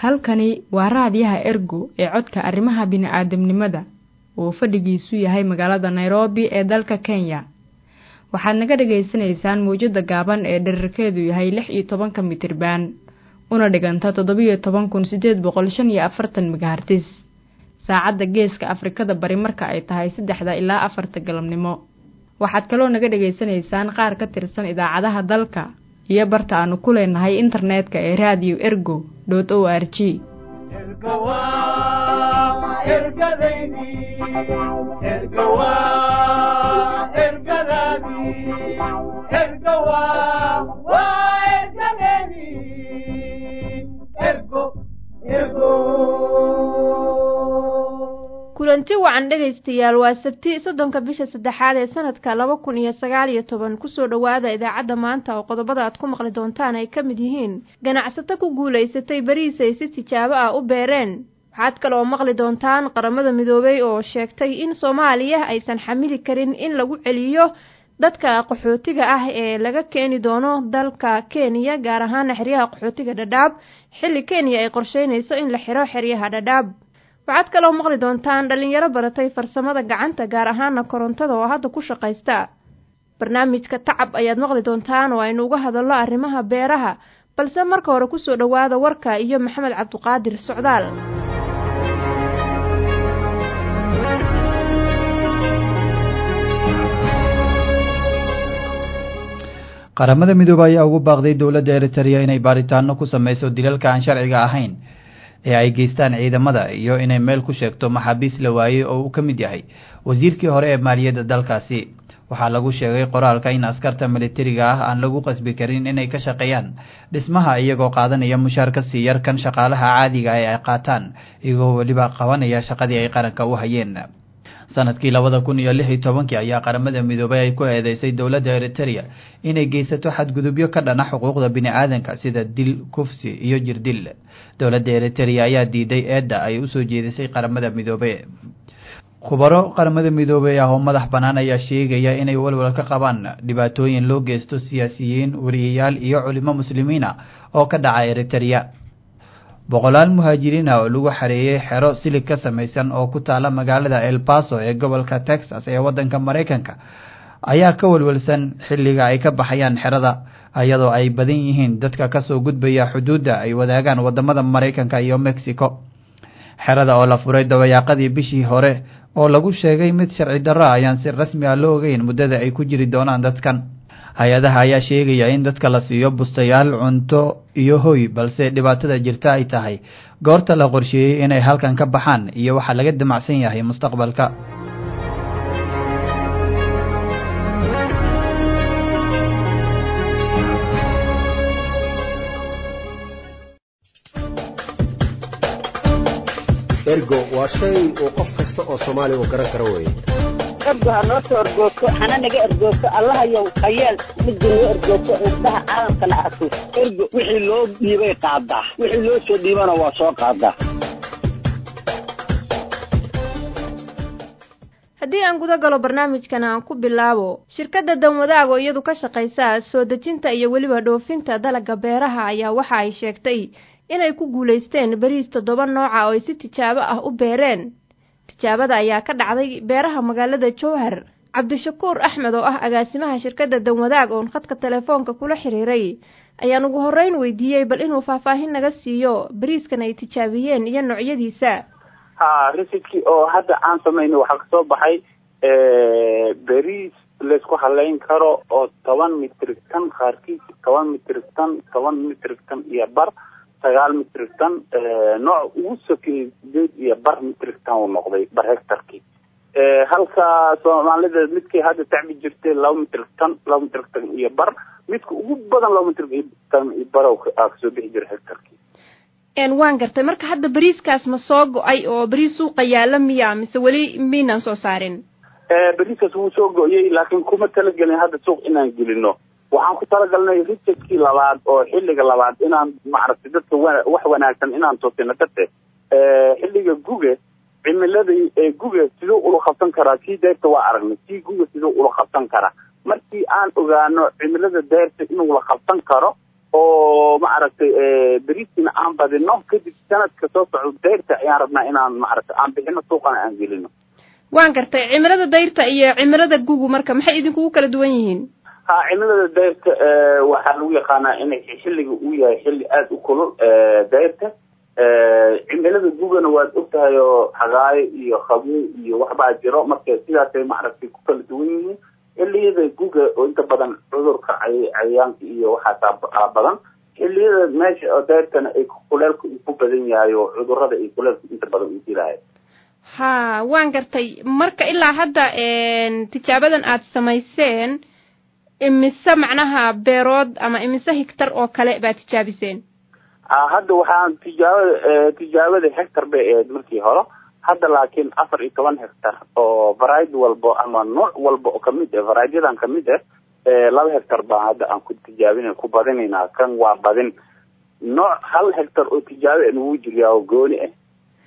halkani waa raadiyaha ergo ee codka arrimaha bini'aadamnimada oo fadhigiisu yahay magaalada nairobi ee dalka kenya waxaad naga dhagaysanaysaan mawjadda gaaban ee dherarkeedu yahay lix iyo tobanka mitriban una dhiganta toddobiyo toban kun siddeed boqol shan iyo afartan megahartis saacadda geeska afrikada bari marka ay tahay saddexda ilaa afarta galabnimo waxaad kaloo naga dhagaysanaysaan qaar ka tirsan idaacadaha dalka iyo barta aanu ku leenahay internetka ee radio ergo dot o r g kulanti wacan dhegaystayaal waa sabti soddonka bisha saddexaad ee sanadka laba kun iyo sagaal iyo toban kusoo dhowaada idaacadda maanta oo qodobada aad ku maqli doontaan ay ka mid yihiin ganacsato ku guulaysatay beriis ay si tijaabo ah u beereen waxaad kale oo maqli doontaan qaramada midoobay oo sheegtay in soomaaliya aysan xamili karin in lagu celiyo dadka qaxootiga ah ee laga keeni doono dalka kenya gaar ahaana xeryaha qaxootiga dhadhaab xilli kenya ay qorsheynayso in la xiro xeryaha dhadhaab waxaad kaloo maqli doontaan dhallinyaro baratay farsamada gacanta gaar ahaana korontada oo hadda ku shaqaysta barnaamijka tacab ayaad maqli doontaan oo aynu uga hadallo arrimaha beeraha balse marka hore kusoo dhowaada warka iyo maxamed cabduqaadir socdaal qaramada midoobey ayaa ugu baaqday dowladda eritereya inay baaritaano ku sameyso dilalka aan sharciga ahayn ee ay geystaan ciidamada iyo inay meel ku sheegto maxaabiis la waayey oo uu ka mid yahay wasiirkii hore ee maaliyadda dalkaasi waxaa lagu sheegay qoraalka in askarta militariga ah aan lagu qasbi karin inay ka shaqeeyaan dhismaha iyagoo qaadanaya mushaar ka sii yar kan shaqaalaha caadiga ee ay qaataan iyagoo weliba qabanaya shaqadii ay qaranka u hayeen sanadkii labada kun iyo lix iyo tobankii ayaa qaramada midoobay ay ku eedeysay dowladda eritereya inay geysato xadgudubyo ka dhana xuquuqda bini-aadanka sida dil kufsi iyo jirdil dowladda eritereya ayaa diiday eedda ay usoo jeedisay qaramada midoobe khubaro qaramada midoobey ah oo madax bannaan ayaa sheegaya inay walwal ka qabaan dhibaatooyin loo geysto siyaasiyiin wariyayaal iyo culimo muslimiin ah oo ka dhaca eritereya boqolaal muhaajiriin ah oo lagu xareeyey xero silig ka samaysan oo ku taala magaalada el baso ee gobolka texas ee waddanka maraykanka ayaa ka walwalsan xilliga ay ka baxayaan xerada iyadoo ay badan yihiin dadka kasoo gudbaya xuduudda ay wadaagaan wadamada maraykanka iyo mexico xerada oo la furay dabayaaqadii bishii hore oo lagu sheegay mid sharci darro ayaan si rasmi ah loo ogeyn muddada ay ku jiri doonaan dadkan hay-adaha ayaa sheegaya in dadka la siiyo bustayaal cunto iyo hoy balse dhibaatada jirta ay tahay goorta la qorsheeyey inay halkan ka baxaan iyo waxaa laga damacsan yahay mustaqbalka ergo waa shay uu qof kasta oo soomaaliya uu garan karo weye ergo ha noo soo ergoogto hana naga ergoogto allahayow hayeel midda noo ergoogto indhaha caalamkana arko ergo wixii loo dhiibay qaadaa wixii loo soo dhiibana waa soo qaadaa haddii aan guda galo barnaamijkan aan ku bilaabo shirkadda danwadaag oo iyadu ka shaqaysa soo dejinta iyo weliba dhoofinta dalagga beeraha ayaa waxa ay sheegtay inay ku guulaysteen beriis toddoba nooca oo ay si tijaabo ah u beereen tijaabada ayaa ka dhacday beeraha magaalada jowhar cabdishakuur axmed oo ah agaasimaha shirkadda danwadaag oon khadka telefoonka kula xiriiray ayaan ugu horreyn weydiiyey bal inuu faahfaahin naga siiyo beriiskan ay tijaabiyeen iyo noocyadiisa ha residkii oo hadda aan samayno waxaa kasoo baxay beriis laysku haleyn karo oo toban mitrig tan qaarkiis toban mitrig tan toban mitrig tan iyo bar sagaal mitrig tan nooc ugu sokeeyey sideed iyo bar mitrig tan uu noqday bar hectarkii halka soomaalida midkii hadda tacbi jirtay laba mitrig tan laba mitrig tan iyo bar midka ugu badan laba mitrig tan iyo bar aa kasoo bixi jira hectarkii waan gartay marka hadda beriiskaas ma soo go-ay oo beriis suuqa yaala miya mise weli miynaan soo saarin beriiskaas wuu soo go-yey laakiin kuma talagelin hadda suuq inaan gelino waxaan ku talagalnay richardkii labaad oo xilliga labaad inaan maaragtay dadka wax wanaagsan inaan tusino darte xilliga guge cimilada guge siduu ula qabsan karaa kii deyrta waa aragnay kii guge siduu ula qabsan karaa markii aan ogaano cimilada deyrta inuu la qabsan karo oo maaragtay beriiskina aan badino kadib sanadka soo socdo dayrta ayaan rabnaa inaan maaragtay aan bixino suuqana aan gelino waan gartay cimilada dayrta iyo cimilada gugu marka maxay idinkugu kala duwan yihiin ha cimilada dayrta waxaa lagu yaqaanaa inay xilliga uu yahay xilli aada u kulul dayrta cimilada gugana waad ogtahay oo xagaayo iyo qabow iyo waxbaa jiro marka sidaasay maaragtay ku kala duwan yihiin xilliyada guga oo inta badan cudurka cayayaanka iyo waxaasaa badan xilliyada meesha oo dayrtana ay kuleelka uu ku badan yahay oo cudurada ay kuleelka inta badan u dilaayo ha waan gartay marka ilaa hadda tijaabadan aad samayseen imise macnaha beerood ama imise higtar oo kale baad tijaabiseen hadda waxaan tijaabada tijaabada hectar bay ahayd markii hore hadda laakiin afar iyo toban hectar oo variety walbo ama nooc walba oo kamid ah varietyadaan kamid ah laba hectar baa hadda aan ku tijaabina ku badinaynaa kan waa badin nooc hal hectar oo tijaabo nagu jiriyaa oo gooni ah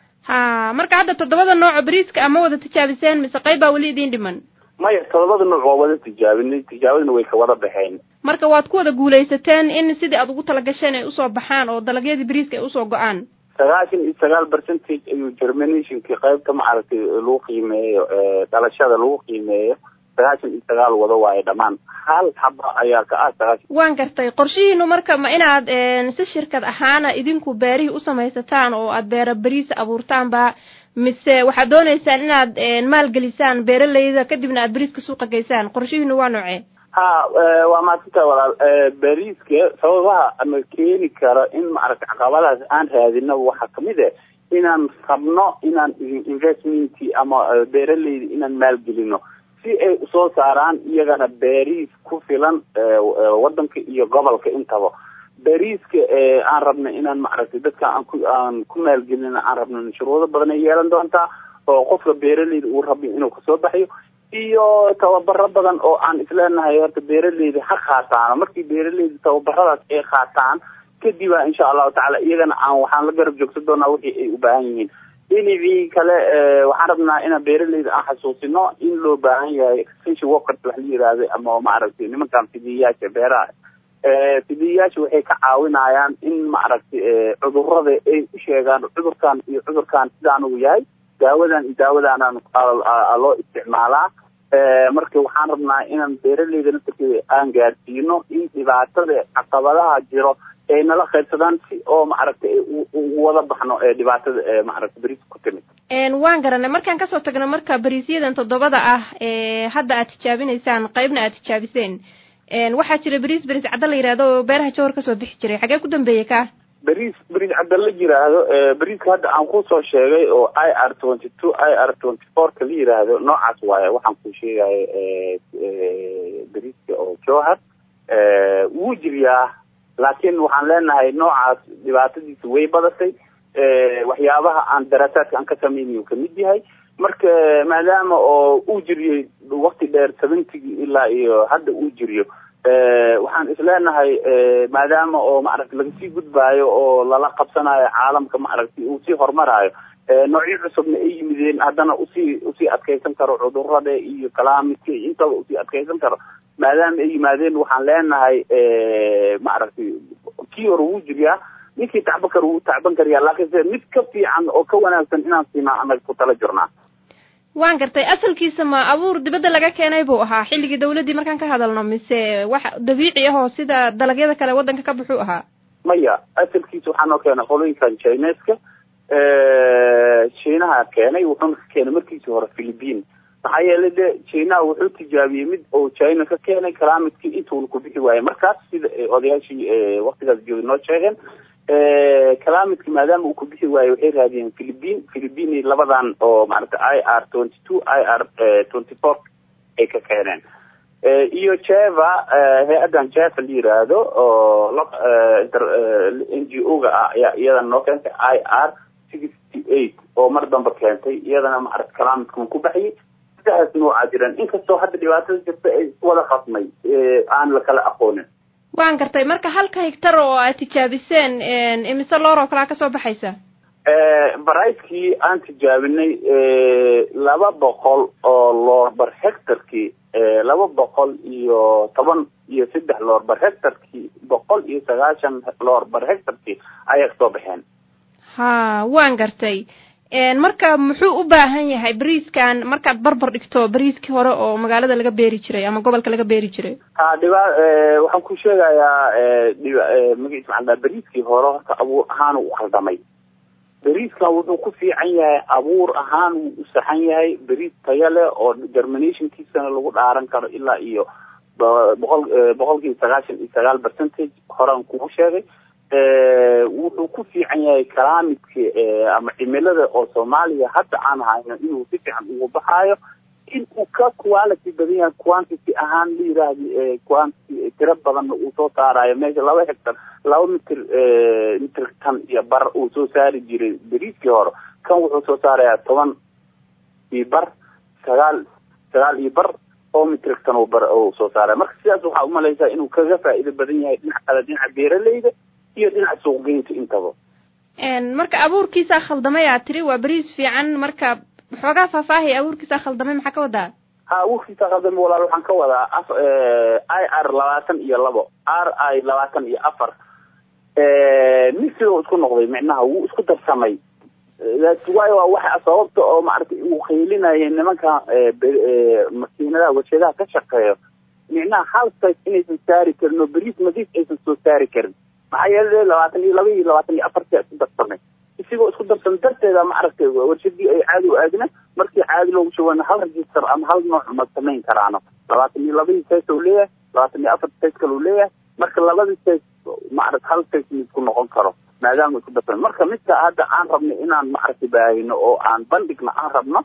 ha marka hadda toddobada nooco beriiska ama wada tijaabiseen mise qayb baa weli idiin dhiman maya todobada nooc waa wada tijaabinay tijaabadana way ka wada baxeen marka waad ku wada guulaysateen in sidii aad ugu talagasheen ay usoo baxaan oo dalagyadii beriiska ay usoo go-aan sagaashan iyo sagaal percentage ayuu germinationkii qaybta maaragtay lagu qiimeeyo dhalashada lagu qiimeeyo sagaashan iyo sagaal wada waayo dhammaan hal xaba ayaa ka ah sagaashan waan gartay qorshihiinu marka ma inaad si shirkad ahaana idinku beerihii u samaysataan oo aad beera beriisa abuurtaanba mise waxaad dooneysaan inaad maalgelisaan beeralayda kadibna aad beriiska suuqa geysaan qorshihiinu waa noocee ha waa maadsantaha walaal beriiska sababaha ama keeni kara in maaragtay caqabadaas aan raadino waxaa kamid ah inaan rabno inaan investment ama beeralayda inaan maalgelino si ay usoo saaraan iyagana beriis ku filan wadanka iyo gobolka intaba beriiska aan rabna inaan maaragtay dadka aan ku aan ku maalgelina aan rabna shuruudo badan ay yeelan doontaa oo qofka beeralayda uu rabo inuu kasoo baxayo iyo tababaro badan oo aan isleenahay horta beeralayda ha qaataan markii beeralayda tababaradaas ay qaataan kadiba insha allahu tacala iyagana aan waxaan la garab joogsan doonaa wixii ay u baahan yihiin dhinacii kale waxaan rabnaa inaan beeralayda aan xasuusino in loo baahan yahay extension workers wax la yihahdo ama maaragtay nimankan fidiyayaasha beeraha fidiyayaasha waxay ka caawinayaan in maaragtay cudurada ay u sheegaan cudurkan iyo cudurkan sidaan uu yahay daawadan iyo daawadaanaan loo isticmaalaa marka waxaan rabnaa inaan beeralayda naftarkeeda aan gaarsiino in dhibaatada caqabadaha jiro ay nala qaybsadaan si oo maaragtay ugu wada baxno ee dhibaatada maaragtay beriis ku timid waan garanay markaan kasoo tagno marka beriisyadan toddobada ah ee hadda aad tijaabinaysaan qaybna aad tijaabiseen waxaa jira beriis beriis cadda la yihahdo oo beeraha jawhar kasoo bixi jiray xagee ku dambeeyey ka beriis beriis cadda la yiraahdo beriiska hadda aan kusoo sheegay oo i r twenty two i r twenty four ka la yiraahdo noocaas waaye waxaan ku sheegayo beriiska oo jowhar wuu jiriyaa laakiin waxaan leenahay noocaas dhibaatadiisa way badatay waxyaabaha aan daraasaadka aan ka sameynay kamid yahay marka maadaama oo uu jiriyey wakti dheer seventygii ilaa iyo hadda uu jiriyo waxaan isleenahay maadaama oo maaragta laga sii gudbaayo oo lala qabsanayo caalamka maaragtay uu sii horumaraayo noocyo cusubna ay yimideen haddana usii usii adkeysan karo cudurada iyo kalaamidka intaba usii adkeysan karo maadaama ay yimaadeen waxaan leenahay maaragtay kii hore wuu jiriyaa ninkii tacban kara wuu tacban karayaa laakiinse mid ka fiican oo ka wanaagsan inaan siinaa anaga ku tala jirnaa waan gartay asalkiisa ma abuur dibadda laga keenay buu ahaa xilligii dawladdii markaan ka hadalno mise wax dabiici ah oo sida dalagyada kale waddanka ka buxuu ahaa maya asalkiisa waxaa noo keenay qolooyinkan chineska shiinaha keenay wuxuuna ka keenay markiisii hore philippine maxaa yeelay de chinaha wuxuu tijaabiyey mid oo china ka keenay kalaamidkii intuuna ku bixi waayey markaas sida odayaashii waktigaas joogay noo sheegeen kalaamidki maadaama uu ku bixi waayo waxay raadiyeen philippine philippine labadan oo maaragtay i r twenty two i r twenty four ay ka keeneen iyo jeva hay-addan jeva la yiraahdo oo n g o ga ah ayaa iyadana noo keentay i r sixty eight oo mar damba keentay iyadana maaragta kalaamidkan ku baxyay saddexdaas noocaa jiraan inkastoo hadda dhibaatada jirta ay wada qasmay aan la kala aqoonin waan gartay marka halka higtar oo aad tijaabiseen imise loor oo kalaa kasoo baxaysa varietkii aan tijaabinay laba boqol oo loor bar hectarkii laba boqol iyo toban iyo saddex loor bar hectarkii boqol iyo sagaashan loor bar hectarkii ayay kasoo baxeen ha waan gartay marka muxuu u baahan yahay bariiskan markaad barbar dhigto bariiskii hore oo magaalada laga beeri jiray ama gobolka laga beeri jiray ha dhiba waxaan ku sheegayaa dhiba magaciisa maxaa daa bariiskii hore horta abuur ahaan u khaldamay bariiskan wuxuu ku fiican yahay abuur ahaan wuu u saxan yahay bariis taya leh oo germinationkiisana lagu dhaaran karo ilaa iyo boqol boqolkiiba sagaashan iyo sagaal percentage horaan kugu sheegay wuxuu ku fiican yahay climidka ama cimilada oo soomaaliya hadda aan hayno inuu si fiican ugu baxaayo in uu ka quality badan yahay quantity ahaan la yiraahdi quantity tiro badanna uu soo saarayo meesha laba hectar laba mitir mitir tan iyo bar uu soo saari jiray beriiskii hore kan wuxuu soo saarayaa toban iyo bar sagaal sagaal iyo bar oo mitrik tan bar uu soo saaraya marka sidaas waxaa umalaysaa inuu kaga faa'iido badan yahay dhinaca kale dhinaca beeraleyda iyo dhinaca suuqgeynta intaba marka abuurkiisaa khaldamay aad tiri waa beriis fiican marka waxoogaa faahfaahay abuurkiisaa khaldamay maxaa ka wadaa ha abuurkiisaa khaldamay walaal waxaan ka wadaa af i r labaatan iyo labo r i labaatan iyo afar misiga isku noqday micnaha wuu isku darsamay waayo waa waxa sababta oo maaragtay uu qaylinaya nimanka makiinadaha warshadaha ka shaqeeyo micnaha hal sayt inaysan saari karin oo beriis nadiif aysan soo saari karin maxaa yeele labaatan iyo laba iyo labaatan iyo afartia isku darsamay isigoo isku darsan darteeda maaragtay warshadii ay caadi u aadina markii caadi loogu shaweyna hal register ama hal nooc ma samayn karaano labaatan iyo labadii sayt uu leeyahay labaatan iyo afar sayt kale uu leeyahay marka labadii sayt maaragta hal sayt isku noqon karo maadaama isku darsan marka midka hadda aan rabno inaan maaragtay baahino oo aan bandhigna aan rabno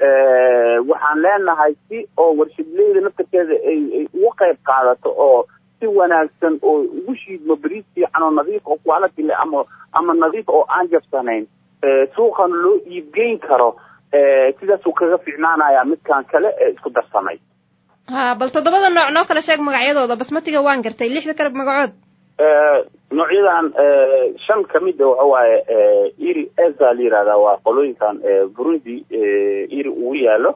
waxaan leenahay si oo warshadleyda naftarkeeda ay ay uga qayb qaadato oo si wanaagsan oo ugu shiidmo beriis fiican oo nadiif oo quality leh ama ama nadiif oo aan jabsanayn suuqan loo iibgeyn karo sidaasuu kaga fiicnaanaya midkan kale ee isku darsamay ha bal toddobada nooc noo kala sheeg magacyadooda basmatiga waan gartay lixda kale magacood noocyadan shan kamida waxa waaye iri eza la yihahda waa qolooyinkan burundi iri ugu yaalo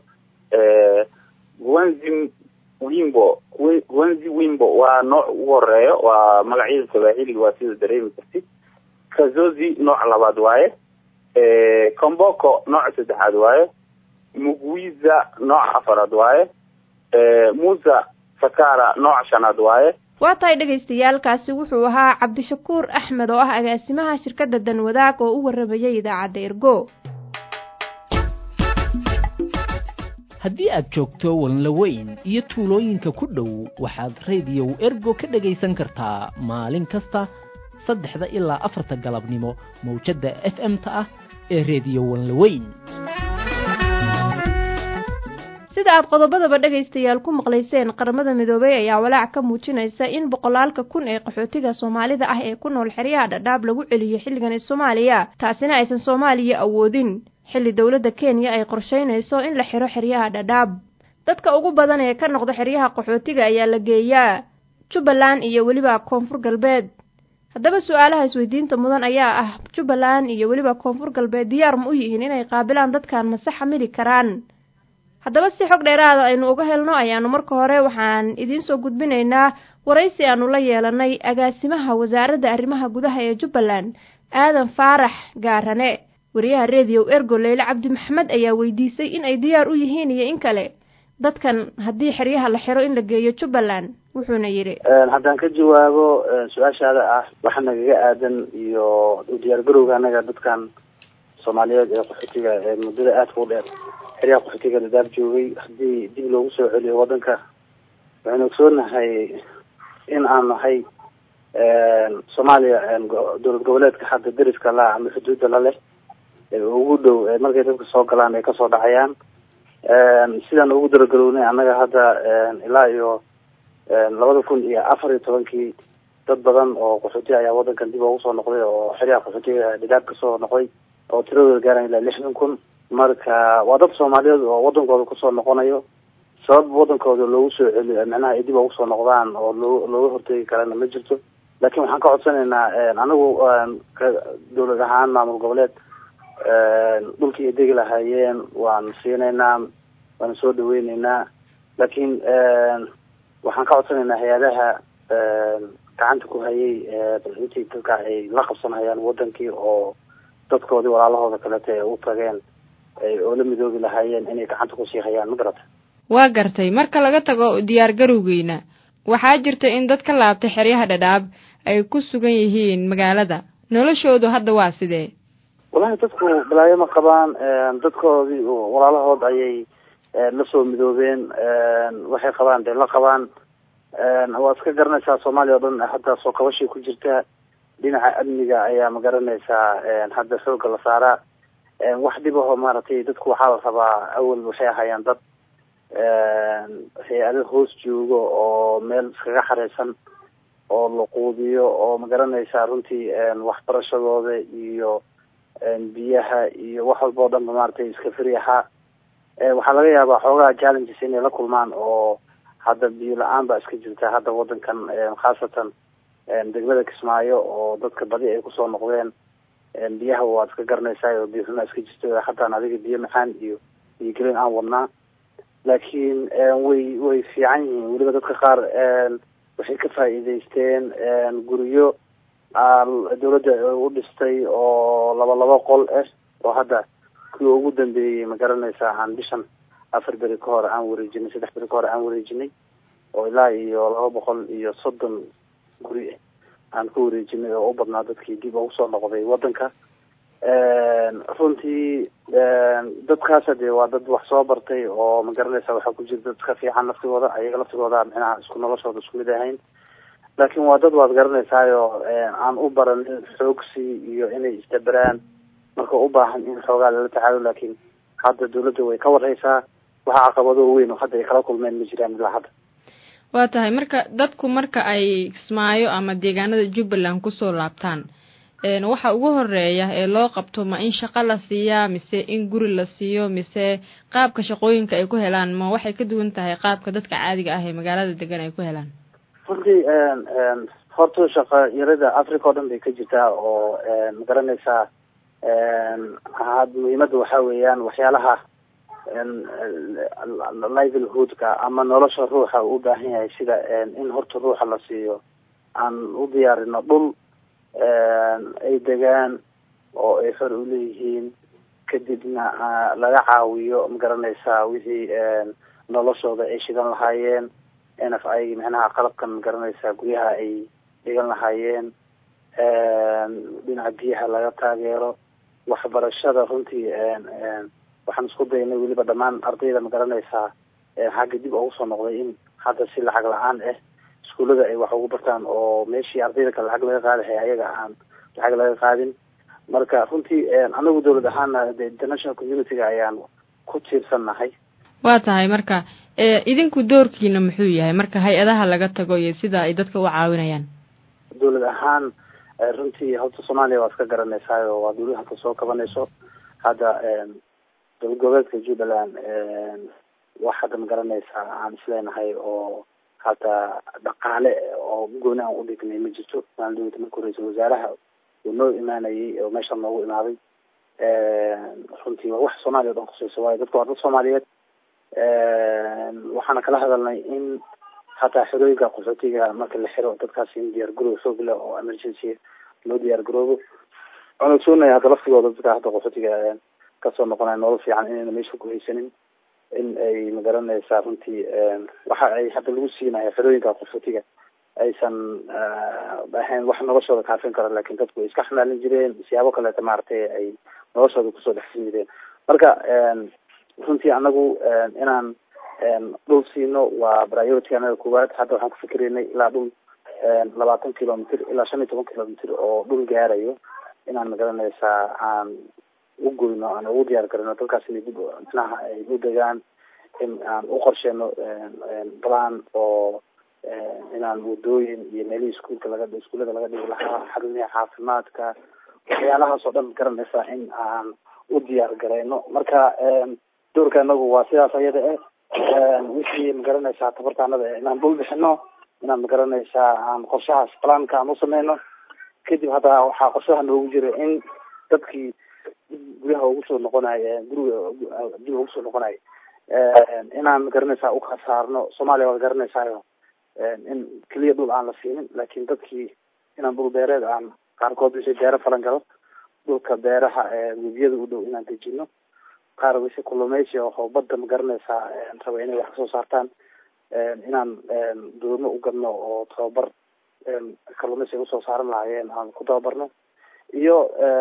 guanzim wimbo guanzi wimbo waa nooc ugu horeeyo waa magacyada sawaaxiliga waa sida dareemi kartid kazozi nooc labaad waaye comboko nooc saddexaad waaye mugwiza nooc afaraad waaye musa sakara nooc shanaad waaye waa tahay dhagaystayaalkaasi wuxuu ahaa cabdishakuur axmed oo ah agaasimaha shirkadda danwadaag oo u waramayay idaacadda ergo haddii aad joogto walnlaweyn iyo tuulooyinka ku dhow waxaad rediyow ergo ka dhegaysan kartaa maalin kasta saddexda ilaa afarta galabnimo mawjadda f m-ta ah ee rediyo walnlaweyn sida aad qodobadaba dhegaystayaal ku maqlayseen qaramada midoobay ayaa walaac ka muujinaysa in boqolaalka kun ee qaxootiga soomaalida ah ee ku nool xeryaha dhadhaab lagu celiyo xilligan soomaaliya taasina aysan soomaaliya awoodin xilli dowladda kenya ay qorshaynayso in la xiro xeryaha dhadhaab dadka ugu badan ee ka noqda xeryaha qaxootiga ayaa la geeyaa jubbaland iyo weliba koonfur galbeed haddaba su-aalaha isweydiinta mudan ayaa ah jubbaland iyo weliba koonfur galbeed diyaar ma u yihiin inay qaabilaan dadkan mase xamili karaan haddaba si xog dheeraada aynu uga helno ayaanu marka hore waxaan idiin soo gudbinaynaa waraysi aanu la yeelanay agaasimaha wasaaradda arrimaha gudaha ee jubbaland aadan faarax gaarane wariyaha rediyo ergo leyle cabdi maxamed ayaa weydiisay in ay diyaar u yihiin iyo in kale dadkan haddii xeryaha la xiro in la geeyo jubbaland wuxuuna yidhi haddaan ka jawaabo su-aashaada ah waxa nagaga aadan iyo u diyaar garowga anaga dadkan soomaaliyeed ee qaxootiga ee muddada aadka u dheer xeryaha qaxootiga dadaab joogay haddii dib loogu soo celiyo waddanka waxaynu ogsoonahay in aan nahay soomaaliya dowlad goboleedka hadda deriska la ama xuduudda la leh ugu dhow markay dadka soo galaan ay kasoo dhacayaan sidaan ugu daragalownay annaga hadda ilaa iyo labada kun iyo afar iyo tobankii dad badan oo qaxooti ayaa waddankan dib ugu soo noqday oo xeryaha qaxootiga dhadaab kasoo noqday oo tiradooda gaaran ilaa lixdan kun marka waa dad soomaaliyeed oo waddankooda kusoo noqonayo sabab waddankooda loogu soo celiyo macnaha ay dib ugu soo noqdaan oo loo looga hortegi karana ma jirto laakiin waxaan ka codsanaynaa anagu dowlad ahaan maamul goboleed dhulkii ay degi lahaayeen waan siinaynaa waan soo dhaweyneynaa laakiin waxaan ka codsanaynaa hay-adaha gacanta ku hayay intii dadka ay la qabsanayaan wadankii oo dadkoodii walaalahooda kaleta ee u tageen oo la midoobi lahaayeen inay gacanta kusii hayaan ma garata waa gartay marka laga tago diyaar garowgeyna waxaa jirta in dad ka laabtay xeryaha dhadhaab ay ku sugan yihiin magaalada noloshoodu hadda waa sidee wallahi dadku balaayo ma qabaan dadkoodii walaalahood ayay la soo midoobeen waxay qabaan dee la qabaan waa iska garanaysaa soomaaliya o dhan hadda soo kabashii ku jirta dhinaca amniga ayaa ma garanaysaa hadda xooga la saaraa wax dhib aho maaragtay dadku waxaa la rabaa awal waxay ahaayeen dad hay-ado hoos joogo oo meel iskaga xareysan oo la quudiyo oo ma garanaysaa runtii waxbarashadooda iyo biyaha iyo wax walba o dhanba maaragtay iska feri ahaa waxaa laga yaabaa xoogaha challenges inay la kulmaan oo hadda biyo la-aan baa iska jirta hadda wadankan khaasatan degmada kismaayo oo dadka badi ay kusoo noqdeen biyaha waad iska garanaysaa oo biyo xumaa iska jirto hataan adiga biyo macaan iyo biyo gelin aan wadnaa laakiin way way fiican yihiin weliba dadka qaar waxay ka faa'iidaysteen guryo dawladda u dhistay oo laba laba qol ah oo hadda kuwa ugu dambeeyey ma garanaysaa aan bishan afar beri ka hore aan wareejinay saddex beri ka hore aan wareejinay oo ilaa iyo laba boqol iyo soddon guri aan ku wareejinay oo u badnaa dadkii dib ugu soo noqday wadanka runtii dadkaasa dee waa dad wax soo bartay oo ma garanaysa waxaa ku jira dad ka fiican laftigooda ayaga laftigooda micnaha isku noloshooda isku mid ahayn laakiin waa dad waad garanaysaayo aan u baranin xoogsi iyo inay isdaberaan marka u baahan in xoogaa lala tacaalo laakiin hadda dawladda way ka warhaysaa waxa caqabado weyn oo hadda ay kala kulmeen ma jiraan ilaa hadda waa tahay marka dadku marka ay kismaayo ama deegaanada jubbaland kusoo laabtaan waxa ugu horeeya ee loo qabto ma in shaqo la siiyaa mise in guri la siiyo mise qaabka shaqooyinka ay ku helaan ma waxay ka duwan tahay qaabka dadka caadiga ah ee magaalada degan ay ku helaan runtii horta shaqa yarada africa oo dhan bay ka jirtaa oo ma garanaysaa had muhiimadda waxaa weeyaan waxyaalaha livelihoodka ama nolosha ruuxa uu u baahan yahay sida in horta ruuxa la siiyo aan u diyaarino dhul ay degaan oo ay xor uleeyihiin kadibna laga caawiyo ma garanaysaa wixii noloshooda ay shidan lahaayeen nf i micnaha qalabkan ma garanaysaa guryaha ay dhigan lahaayeen dhinaca biyaha laga taageero waxbarashada runtii waxaan isku daynay weliba dhammaan ardayda ma garanaysaa xagga dib ugu soo noqday in hadda si lacag la-aan ah iskuullada ay wax ugu bartaan oo meeshii ardayda kale lacag laga qaadahay ayaga aan lacag laga qaadin marka runtii anagu dawlad ahaana de international community-ga ayaan ku tiirsannahay waa tahay marka idinku doorkiina muxuu yahay marka hay-adaha laga tago iyo sida ay dadka u caawinayaan dawlad ahaan runtii horta soomaaliya waa iska garanaysaayo waa dawlad hadda soo kabanayso hadda dowlad goboleedka jubbaland wax hadda ma garanaysaa aan isleenahay oo hata dhaqaale oo gooni aan udhignay ma jirto maan dawlada marka horeysa wasaaraha uu noo imaanayay oo meesha noogu imaaday runtii waa wax soomaaliya o dhan khuseyso waayo dadka waa dad soomaaliyeed waxaana kala hadalnay in hataa xerooyinka qaxootiga marka la xiro dadkaas in diyaar garoob xoog leh oo emergency loo diyaar garoobo waan ogsoonaya hadda laftigooda dadka hadda qaxootiga kasoo noqonaya nolol fiican inayna meesha ku haysanin in ay magaranaysaa runtii waxa ay hadda lagu siinayo xerooyinka qaxootiga aysan ahayn wax noloshooda kaafin karo lakin dadku ay iska xamaalin jireen siyaabo kaleeta maaragtay ay noloshooda kusoo dhexsin jireen marka runtii anagu inaan dhul siino waa priority anaga koowaad hadda waxaan ku fikiraynay ilaa dhul labaatan kilomitr ilaa shan iyo toban kilomitr oo dhul gaarayo inaan magaranaysaa aan u goyno aan ugu diyaar garino dadkaas inay dib micnaha ay u degaan in aan u qorsheeno balan oo inaan wadooyin iyo meelihii iskuulka laga iskuullada laga dhigi lahaa xarumihi caafimaadka waxyaalahaas oo dhan garanaysaa in aan u diyaar garayno marka doorka anagu waa sidaas ayada eh wixii magaranaysaa tabartaanada inaan dhul bixino inaan magaranaysaa aan qorshahaas balaanka aan usameyno kadib hadda waxaa qorshaha noogu jira in dadkii dib guryaha ugu soo noqonayo guriga dib ugu soo noqonayo inaan magaranaysaa ukala saarno soomaaliya waad garanaysaayo in keliya dhul aan la siinin laakiin dadkii inaan dhul beereed aan qaarkood wixii beero falan galo dhulka beeraha webiyada u dhow inaan dejino qaar wixii kulumeysi oo badda ma garanaysaa raba inay wax kasoo saartaan inaan doomo u gadno oo tababar kalumeysi ay usoo saaran lahaayeen aan ku tababarno iyo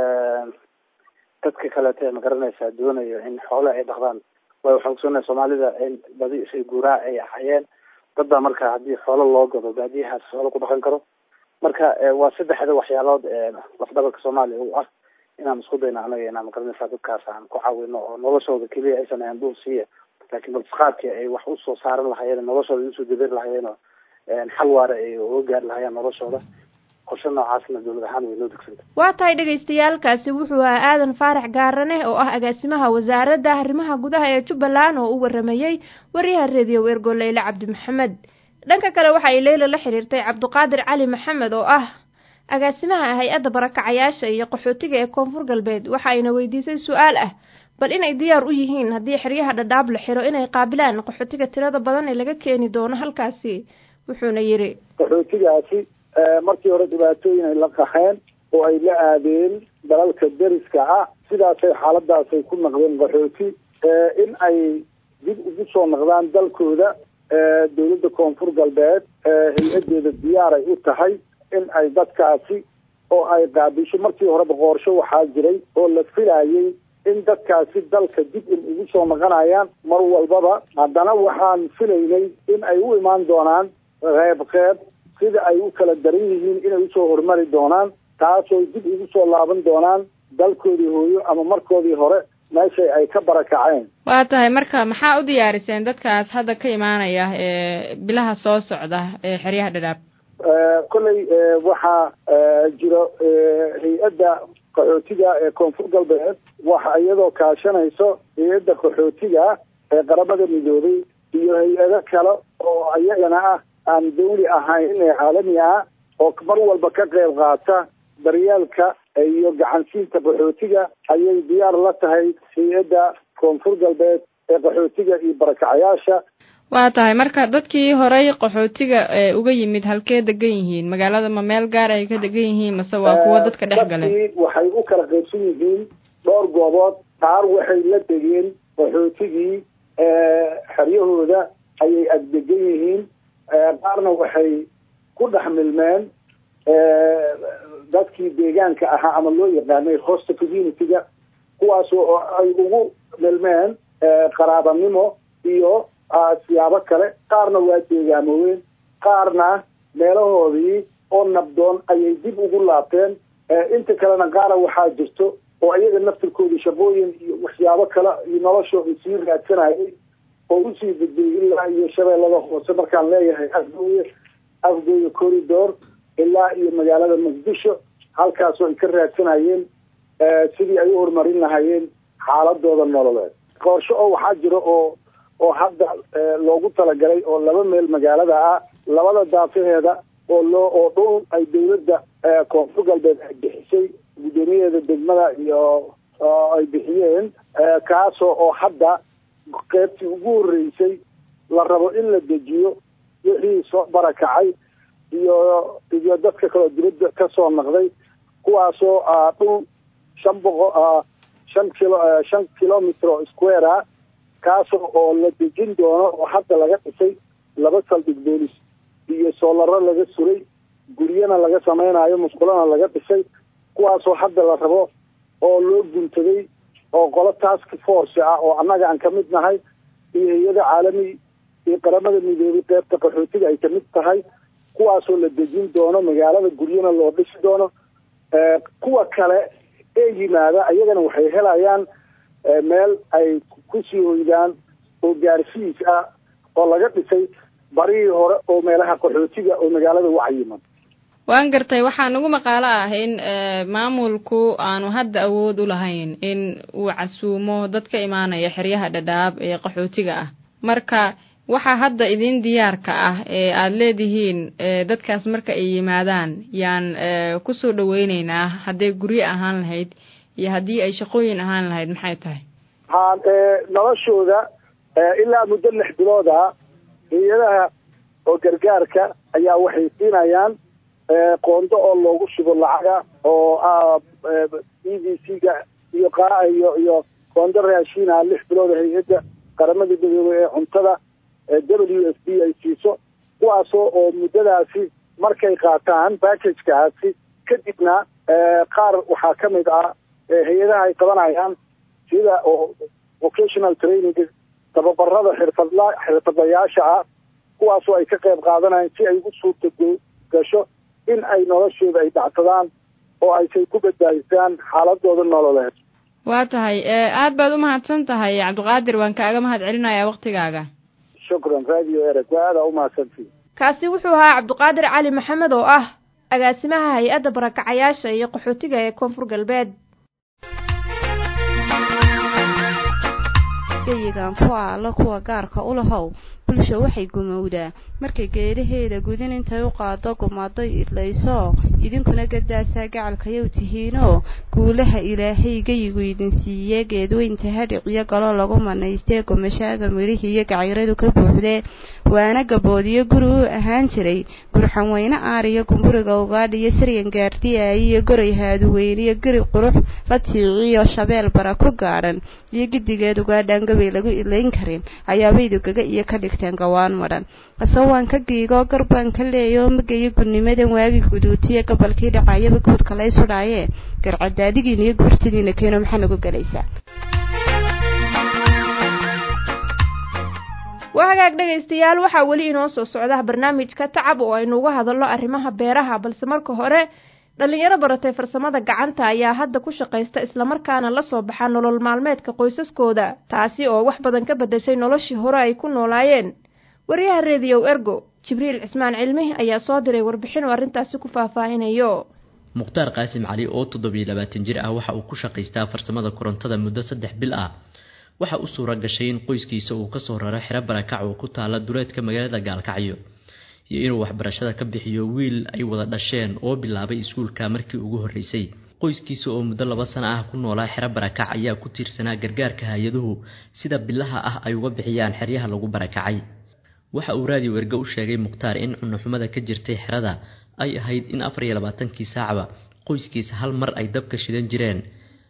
dadka kaleete ma garanaysaa doonayo in xoole ay dhaqdaan way waxaan kusonahay soomaalida in badi isay guuraa ay ahayeen dad baa marka haddii xoolo loo gado baadiyahaas xoolo ku dhaqan karo marka waa saddexda waxyaalood lafdhabarka soomaaliya u ah inaan isku dayno anaga inaan magaranaysaa dadkaas aan ku caawino oo noloshooda keliya aysan ahan dhul siiya laakiin balsqaadkii ay wax usoo saaran lahaayeen noloshooda ay usoo daberi lahaayeen oo xal waare ay uga gaari lahaayeen noloshooda qorshe noocaasna dowlad ahaan way noo degsanta waa tahay dhagaystayaalkaasi wuxuu ahaa aadan faarax gaarane oo ah agaasimaha wasaaradda arrimaha gudaha ee jubbaland oo u waramayey waryaha reediyo weergo leyle cabdi maxamed dhanka kale waxa ay leyla la xiriirtay cabdiqaadir cali maxamed oo ah agaasimaha hay-adda barakacayaasha iyo qaxootiga ee koonfur galbeed waxa ayna weydiisay su-aal ah bal inay diyaar u yihiin haddii xeryaha dhadhaab la xiro inay qaabilaan qaxootiga tirada badan ee laga keeni doono halkaasi wuxuuna yidhi qaxootigaasi markii hore dhibaatooyin ay la qaxeen oo ay la aadeen dalalka deriska ah sidaasay xaaladaasay ku naqdeen qaxooti in ay dib ugu soo naqdaan dalkooda dowladda koonfur galbeed hay-adeeda diyaaray u tahay in ay dadkaasi oo ay qaabisho markii horeba qoorsho waxaa jiray oo la filayay in dadkaasi dalka dib in ugu soo naqanayaan mar walbaba haddana waxaan filaynay in ay u imaan doonaan qeyb qeyb sida ay u kala daran yihiin inay usoo horumari doonaan taasoo dib ugu soo laaban doonaan dalkoodii hooyo ama markoodii hore meeshay ay ka barakaceen waa tahay marka maxaa u diyaariseen dadkaas hadda ka imaanaya ee bilaha soo socda ee xeryaha dhadhaab kolley waxaa jiro hay-adda qaxootiga ee koonfur galbeed waxa iyadoo kaashanayso hay-adda qaxootiga ee qaramada midoobay iyo hay-ado kale oo iyagana ah aan dawli ahayn ee caalami ah oo mar walba ka qeyb qaata daryeelka iyo gacansiinta qaxootiga ayay diyaar la tahay hay-adda koonfur galbeed ee qaxootiga iyo barakacayaasha waa tahay marka dadkii horey qaxootiga ee uga yimid halkee degan yihiin magaalada ma meel gaar ay ka degan yihiin mase waa kuwo dadka dhex galeen dadkii waxay u kala qaybsan yihiin dhowr goobood qaar waxay la degeen qaxootigii xeryahooda ayay agdegan yihiin qaarna waxay ku dhex milmeen dadkii deegaanka ahaa ama loo yaqaanay hosta community-ga kuwaas oo ay ugu milmeen qaraabanimo iyo siyaabo kale qaarna waa deegaamoweyn qaarna meelahoodii oo nabdoon ayay dib ugu laabteen inta kalena qaara waxaa jirto oo iyaga naftirkoodii shaqooyin iyo waxyaabo kale iyo noloshooda sii raadsanayay oo usii gudbay ilaa iyo shabeellada hoose markaan leeyahay afgooye afgooye corridor ilaa iyo magaalada muqdisho halkaasoo ay ka raadsanayeen sidii ay u horumarin lahayeen xaaladooda nololeed qorsho oo waxaa jiro oo oo hadda loogu talagalay oo laba meel magaalada ah labada daafaheeda oo loo oo dhul ay dawladda koonfur galbeed ay bixisay guddoomiyaheeda degmada iyo ay bixiyeen kaasoo oo hadda qeybtii ugu horreysay la rabo in la dejiyo wixii soo barakacay iyo iyo dadka kaleo dibadda kasoo naqday kuwaasoo dhul shan boqo shan kilo shan kilometer oo square ah kaasoo oo la dejin doono oo hadda laga dhisay laba saldhig boolis iyo soolaro laga suray guryana laga samaynayo musqulana laga dhisay kuwaasoo hadda la rabo oo loo guntaday oo qolo task force ah oo annaga aan kamid nahay iyo hay-ada caalami iyo qaramada midoobay qeybta qaxootiga ay kamid tahay kuwaasoo la dejin doono magaalada guryana loo dhisi doono kuwa kale ee yimaada ayagana waxay helayaan meel ay kusii hoydaan oo gaarsiis ah oo laga dhisay barihii hore oo meelaha qaxootiga oo magaalada wacyiman waan gartay waxaa nagu maqaalo ah in maamulku aanu hadda awood u lahayn in uu casuumo dad ka imaanaya xeryaha dhadhaab ee qaxootiga ah marka waxaa hadda idin diyaarka ah ee aada leedihiin dadkaas marka ay yimaadaan yaan kusoo dhaweyneynaa hadday guryo ahaan lahayd iyo haddii ay shaqooyin ahaan lahayd maxay tahay ha noloshooda ilaa muddo lix bilooda hay-adaha oo gargaarka ayaa waxay siinayaan qoondo oo loogu shubo lacaga oo e v c ga iyo iyo iyo qoondo raashiina lix bilood hay-adda qaramada midoobey ee cuntada w s d ay siiso kuwaasoo oo muddadaasi markay qaataan backagekaasi kadibna qaar waxaa ka mid ah hay-adaha ay qabanayaan sida oo vocational training tababarada xirfadla xirfadlayaasha ah kuwaasoo ay ka qayb qaadanayaan si ay ugu suurta gasho in ay noloshooda ay dhacsadaan oo aysay ku badbaadisaan xaaladooda nololeed waa tahay aad baad u mahadsan tahay cabdiqaadir waan kaaga mahad celinayaa waktigaaga shukran radio ereg waa aadaa umahadsantii kaasi wuxuu ahaa cabdiqaadir cali maxamed oo ah agaasimaha hay-adda barakacayaasha iyo qaxootiga ee koonfur galbeed geyigan kuwa alla kuwa gaarka u lahow bulsha waxay gumowdaa markay geedaheeda gudin intay u qaado gumaday idlayso idinkuna gadaasaa gacalkayow tihiinoo guulaha ilaahay geyigu idin siiye geedweynta hadhiciyo galo lagu manaystee gomashaaga midhihii iyo gacayradu ka buuxdee waana gaboodiyo guri u ahaan jiray gurxan weyne aariyo gumburiga ugaadhiyo siryan gaardiyaayo iyo goray haaduweyniyo geri qurux la tiiciyo shabeel bara ku gaadhan iyo gidigeed ugaadhaan gabay lagu ilayn karin ayaabaydu gaga iyo ka dhigteen gawaan madhan asawaan ka giigoo garbaan ka leeyoo magayo gudnimadan waagi guduutiye gobolkii dhacayaba guudka lay sudhaayee garcadaadigiina iyo guurtidiina keeno maxaa nagu gelaysaa waa hagaag dhegaystayaal waxaa weli inoo soo socda barnaamijka tacab oo aynu uga hadalno arrimaha beeraha balse marka hore dhalinyaro baratay farsamada gacanta ayaa hadda ku shaqaysta islamarkaana la soo baxa nolol maalmeedka qoysaskooda taasi oo wax badan ka bedeshay noloshii hore ay ku noolaayeen wariyaha rediyow ergo jibriil cismaan cilmi ayaa soo diray warbixin oo arrintaasi ku faahfaahinayo mukhtaar qaasim cali oo toddobiyo labaatan jir ah waxa uu ku shaqaystaa farsamada korontada muddo saddex bil ah waxa u suura gashay in qoyskiisa uu kasoo raro xero barakac oo ku taala duleedka magaalada gaalkacyo iyo inuu waxbarashada ka bixiyo wiil ay wada dhasheen oo bilaabay iskuulka markii ugu horreysay qoyskiisa oo muddo laba sano ah ku noolaa xero barakac ayaa ku tiirsanaa gargaarka hay-aduhu sida bilaha ah ay uga bixiyaan xeryaha lagu barakacay waxa uu raadiyo erge u sheegay mukhtaar in cunuxumada ka jirtay xerada ay ahayd in afar iyo labaatankii saacba qoyskiisa hal mar ay dabka shidan jireen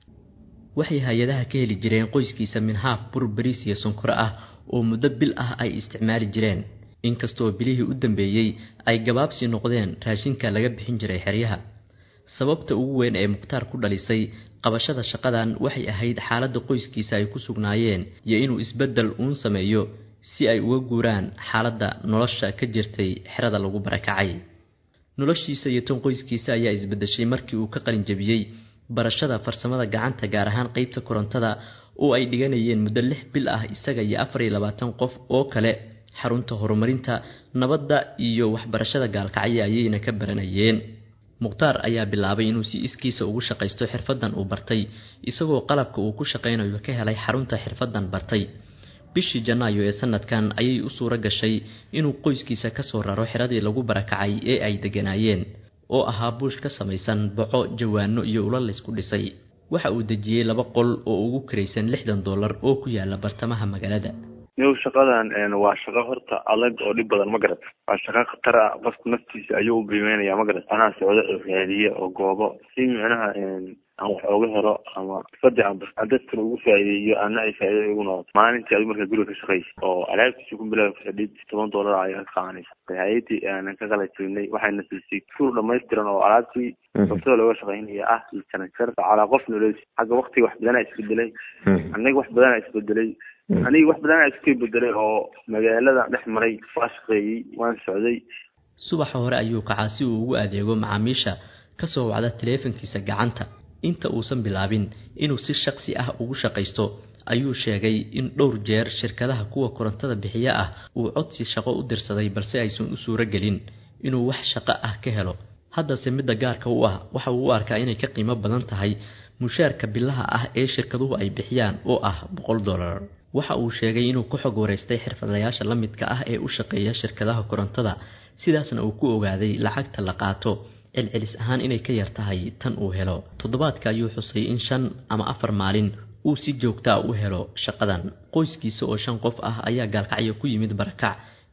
waxay hay-adaha ka heli jireen qoyskiisa minhaaf bur bariis iyo sonkoro ah oo muddo bil ah ay isticmaali jireen inkastoo bilihii u dambeeyey ay gabaabsi noqdeen raashinka laga bixin jiray xeryaha sababta ugu weyn ee mukhtaar ku dhalisay qabashada shaqadan waxay ahayd xaaladda qoyskiisa ay ku sugnaayeen iyo inuu isbeddel uun sameeyo si ay uga guuraan xaaladda nolosha ka jirtay xerada lagu barakacay noloshiisa iyo tan qoyskiisa ayaa isbeddeshay markii uu ka qalinjabiyey barashada farsamada gacanta gaar ahaan qeybta korontada oo ay dhiganayeen muddo lix bil ah isaga iyo afar iyo labaatan qof oo kale xarunta horumarinta nabadda iyo waxbarashada gaalkacyo ayayna ka baranayeen mukhtaar ayaa bilaabay inuu si iskiisa ugu shaqaysto xirfadan uu bartay isagoo qalabka uu ku shaqaynayo ka helay xarunta xirfadan bartay bishii janaayo ee sanadkan ayay u suuro gashay inuu qoyskiisa kasoo raro xiradii lagu barakacay ee ay deganaayeen oo ahaa buush ka samaysan boco jawaano iyo ula laysku dhisay waxa uu dejiyey laba qol oo ugu kiraysan lixdan dollar oo ku yaala bartamaha magaalada niw shaqadan waa shaqo horta adag oo dhib badan ma garat waa shaqo khatar ah qofku naftiisa ayuu u qiimeynaya ma garat anaa socdo oo raadiye oo goobo si micnaha aan wax ooga helo ama fadi aan dadkana ugu faa'iideeyo ana ay faa'iido igu noqoto maalintii adigu markaa guriga ka shaqaysa oo alaabtiisa ku bilaabi fadhid toban dollar ayaa ka qaadanaysa hay-adii aanan ka qala jirnay waxayna siisay fuul dhamaystiran oo alaabtii sabtada looga shaqaynaya ah iyo janajar calaa qof nolosi xagga waktiga wax badanaa isbedelay anaga wax badanaa isbedelay aniga wax badanaa iska bedelay oo magaalada dhex maray waa shaqeeyey waan socday subaxa hore ayuu kacaa si uu ugu adeego macaamiisha kasoo wacda taleefankiisa gacanta inta uusan bilaabin inuu si shaqsi ah ugu shaqaysto ayuu sheegay in dhowr jeer shirkadaha kuwa korontada bixiya ah uu codsi shaqo u dirsaday balse aysan u suuro gelin inuu wax shaqo ah ka helo haddase midda gaarka u ah waxa uu u arkaa inay ka qiimo badan tahay mushaarka bilaha ah ee shirkaduhu ay bixiyaan oo ah boqol dollar waxa uu sheegay inuu ku xog wareystay xirfadlayaasha la midka ah ee u shaqeeya shirkadaha korontada sidaasna uu ku ogaaday lacagta la qaato celcelis ahaan inay ka yar tahay tan uu helo toddobaadka ayuu xusay in shan ama afar maalin uu si joogtaa u helo shaqadan qoyskiisa oo shan qof ah ayaa gaalkacyo ku yimid barakac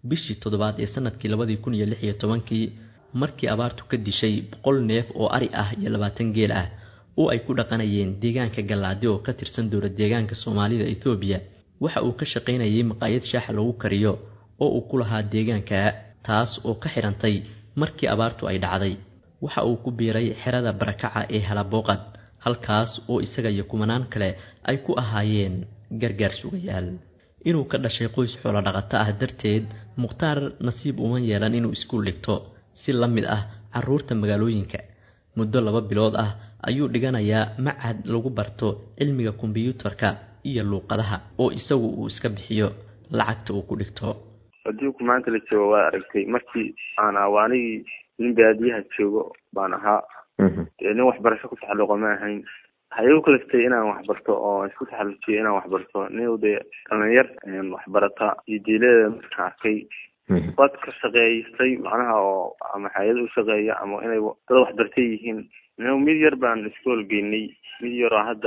bishii toddobaad ee sanadkii labadii kun iyo lix iyo tobankii markii abaartu ka dishay boqol neef oo ari ah iyo labaatan geel ah oo ay ku dhaqanayeen deegaanka gallaadi oo ka tirsan dowla deegaanka soomaalida ethoobiya waxa uu ka shaqaynayay maqaayad shaaxa lagu kariyo oo uu ku lahaa deegaanka taas oo ka xidhantay markii abaartu ay dhacday waxa uu ku biiray xerada barakaca ee halabooqad halkaas oo isaga iyo kumanaan kale ay ku ahaayeen gargaar sugayaal inuu ka dhashay qoys xoolo dhaqato ah darteed mukhtaar nasiib uma yeelan inuu iskuul dhigto si la mid ah carruurta magaalooyinka muddo laba bilood ah ayuu dhiganayaa macad lagu barto cilmiga kombiyuutarka iyo luuqadaha oo isagu uu iska bixiyo lacagta uu ku dhigto adduunku maanta la joogo waad aragtay markii aan awaanigii nin baadiyaha joogo baan ahaa nin waxbarasho ku taxalluqa ma ahayn waxay igu kaliftay inaan waxbarto oo isku taxallujiyo inaan waxbarto nin dee dhalinyar waxbarata iyo diiladeeda markaan arkay dad ka shaqeeystay macnaha oo ama hay-ad u shaqeeya ama inay dad waxbartay yihiin mid yar baan iskool geynay mid yar oo hadda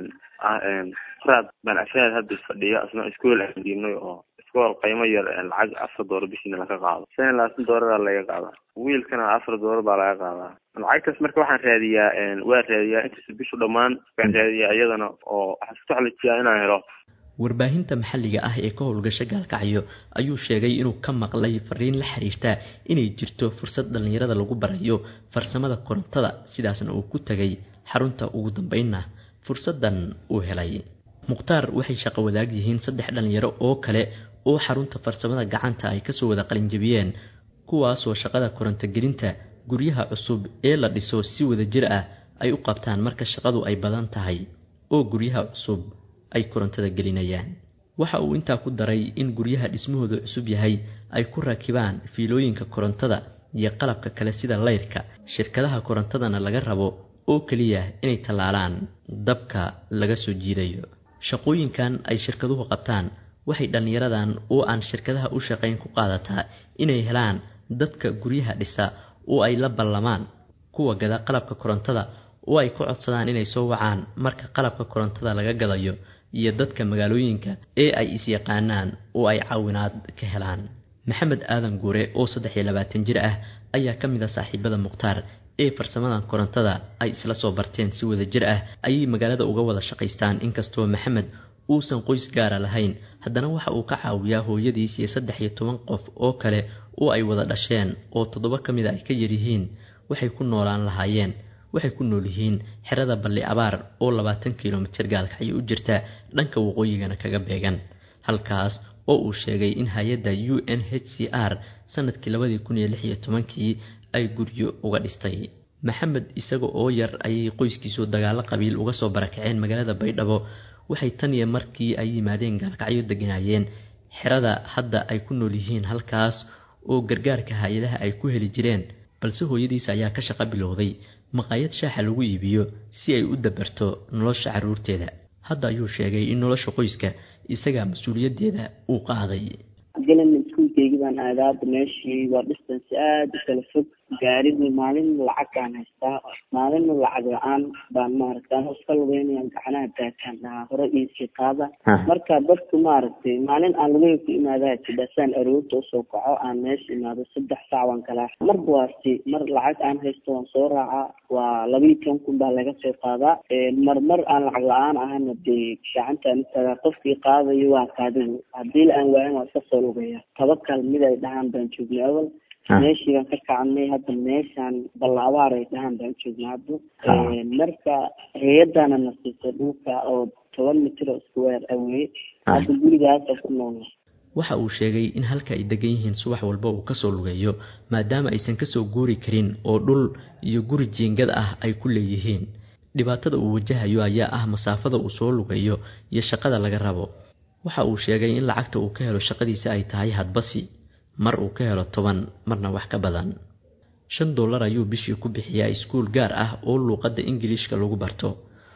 raad baan ashaad hadda fadhiya isna iskool aan geynay oo iskool qiimo yar lacag afar doolar bishiina laga qaado shan iyo labaatan doolara laga qaadaa wiilkana afar doolar baa laga qaadaa lacagtaas marka waxaan raadiyaa waa raadiyaa intaas bishu dhammaan waan raadiyaa iyadana oo waxaan isku taxalijiyaa inaan helo warbaahinta maxalliga ah ee ka howlgasha gaalkacyo ayuu sheegay inuu ka maqlay fariin la xiriirta inay jirto fursad dhallinyarada lagu barayo farsamada korontada sidaasna uu ku tegay xarunta ugu dambeynna fursaddan uu helay mukhtaar waxay shaqo wadaag yihiin saddex dhallinyaro oo kale oo xarunta farsamada gacanta ay kasoo wada qalinjabiyeen kuwaasoo shaqada korontogelinta guryaha cusub ee la dhiso si wada jir ah ay u qabtaan marka shaqadu ay badan tahay oo guryaha cusub ay korontada gelinayaan waxa uu intaa ku daray in guryaha dhismahooda cusub yahay ay ku rakibaan fiilooyinka korontada iyo qalabka kale sida layrka shirkadaha korontadana laga rabo oo keliya inay tallaalaan dabka laga soo jiidayo shaqooyinkan ay shirkaduhu qabtaan waxay dhallinyaradan oo aan shirkadaha u shaqayn ku qaadataa inay helaan dadka guryaha dhisa oo ay la ballamaan kuwa gada qalabka korontada oo ay ku codsadaan inay soo wacaan marka qalabka korontada laga gadayo iyo dadka magaalooyinka ee ay is-yaqaanaan oo ay caawinaad ka helaan maxamed aadan guure oo saddex iyo labaatan jir ah ayaa ka mid a saaxiibada mukhtaar ee farsamadan korontada ay isla soo barteen si wada jir ah ayay magaalada uga wada shaqaystaan inkastoo maxamed uusan qoys gaara lahayn haddana waxa uu ka caawiyaa hooyadiis iyo saddex iyo toban qof oo kale oo ay wada dhasheen oo toddoba ka mid a ay ka yaryihiin waxay ku noolaan lahaayeen waxay ku nool yihiin xerada balli abaar oo labaatan kilomitir gaalkacyo u jirta dhanka waqooyigana kaga beegan halkaas oo uu sheegay in hay-adda u n h c r sanadkii labadii kun iyo lix iyo tobankii ay guryo uga dhistay maxamed isaga oo yar ayay qoyskiisu dagaalo qabiil uga soo barakaceen magaalada baydhabo waxay tan iyo markii ay yimaadeen gaalkacyo deganaayeen xerada hadda ay ku nool yihiin halkaas oo gargaarka hay-adaha ay ku heli jireen balse hooyadiis ayaa ka shaqo bilowday maqaayad shaaxa lagu iibiyo si ay u dabarto nolosha carruurteeda hadda ayuu sheegay in nolosha qoyska isagaa mas-uuliyaddeeda uu qaaday galan iskuulkeygii baan aadaa hadda meeshii waa distance aada u kala fog gaarigii maalin lacag aan haystaa maalinna lacag la-aan baan maaragta anoo iska lugeynaya gacanaha taakaan dhahaa hore iisii qaada marka dadku maaragtay maalin aan lugey ku imaadaa jidhasaan aroorta usoo kaco aan meesha imaado saddex saac waan kala marba waasi mar lacag aan haysto waan soo raacaa waa labiiyo toban kun baa laga soo qaadaa marmar aan lacag la-aan ahana dee gacantaan utaagaa qofkii qaadayo waa kaadigu haddii la aan waayan waa iska soo lugaya tabakal mid ay dhahaan baan joognay awal meeshii baan ka kacnay hadda meeshaan ballaabaar ay dhahaan baan joognay hadda marka hay-adana na siisay dhulka oo toban mitir oo square aweye hadda gurigaasa ku noolna waxa uu sheegay in halka ay degan yihiin subax walba uu kasoo lugeeyo maadaama aysan kasoo guuri karin oo dhul iyo guri jiingad ah ay ku leeyihiin dhibaatada uu wajahayo ayaa ah masaafada uu soo lugeeyo iyo shaqada laga rabo waxa uu sheegay in lacagta uu ka helo shaqadiisa ay tahay hadbasi mar uu ka helo toban marna wax ka badan shan dollar ayuu bishii ku bixiyaa iskuul gaar ah oo luuqadda ingiliishka lagu barto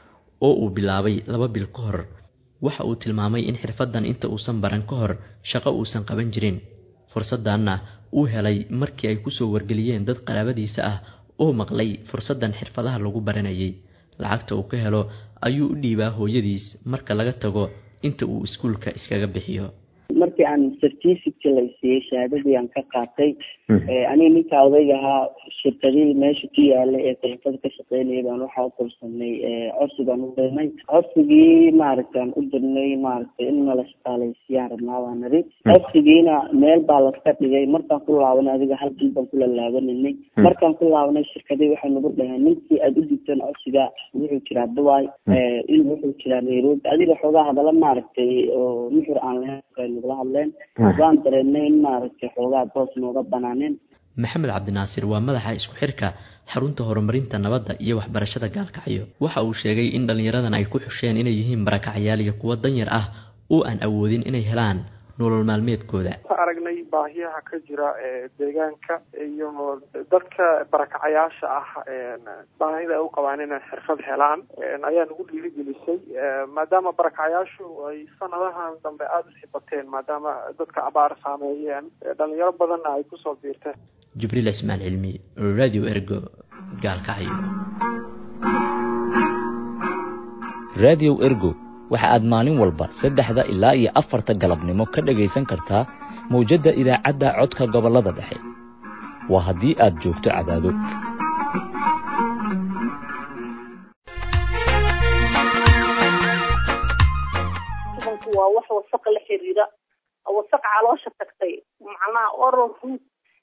oo uu bilaabay laba bil ka hor waxa uu tilmaamay in xirfaddan inta uusan baran ka hor shaqo uusan qaban jirin fursaddanna uu helay markii ay kusoo wargeliyeen dad qaraabadiisa ah oo maqlay fursaddan xirfadaha lagu baranayay lacagta uu ka helo ayuu u dhiibaa hooyadiis marka laga tago inta uu iskuulka iskaga bixiyo markii aan certificate la siiyey shahaadadii aan ka qaatay aniga ninka odayga ahaa shirkadihii meesha ku yaala ee korontada ka shaqeynaya baan waxaa u korsanay codsi baan u dirnay codsigii maaragta aan u dirnay maaragtay in nala shaqaaleysiiyaan rabnaa baan niri codsigiina meel baa laska dhigay markaan ku laabanay adiga hal bil baan kula laabananay markaan ku laabanay shirkadii waxay nagu dhaheen ninkii aada u digteen codsiga wuxuu jiraa dubai in wuxuu jiraa nairobi adiga xoogaa hadala maaragtay oo nuxur aan lahayn nagula hadleen waan dareennay in maaragtay xoogaa boos nooga banaaneen maxamed cabdinaasir waa madaxa isku xirka xarunta horumarinta nabadda iyo waxbarashada gaalkacyo waxa uu sheegay in dhallinyaradan ay ku xusheen inay yihiin barakacyaal iyo kuwo danyar ah oo aan awoodin inay helaan nolol maalmeedkooda ka aragnay baahiyaha ka jira deegaanka iyo dadka barakacayaasha ah baahida ay u qabaan inay xirfad helaan ayaa nagu dhiirigelisay maadaama barakacayaashu ay sanadahan dambe aada u sibateen maadaama dadka abaar saameeyeen dhalinyaro badanna ay kusoo biirteen jibriil ismaan cilmi radio ergo gaalkacyo radio ergo waxa aad maalin walba saddexda ilaa iyo afarta galabnimo ka dhagaysan kartaa mawjadda idaacadda codka gobollada dhexe waa haddii aad joogto cadaado waa wax wasaqa la xiriira wasaq caloosha tagtay macnaha oral root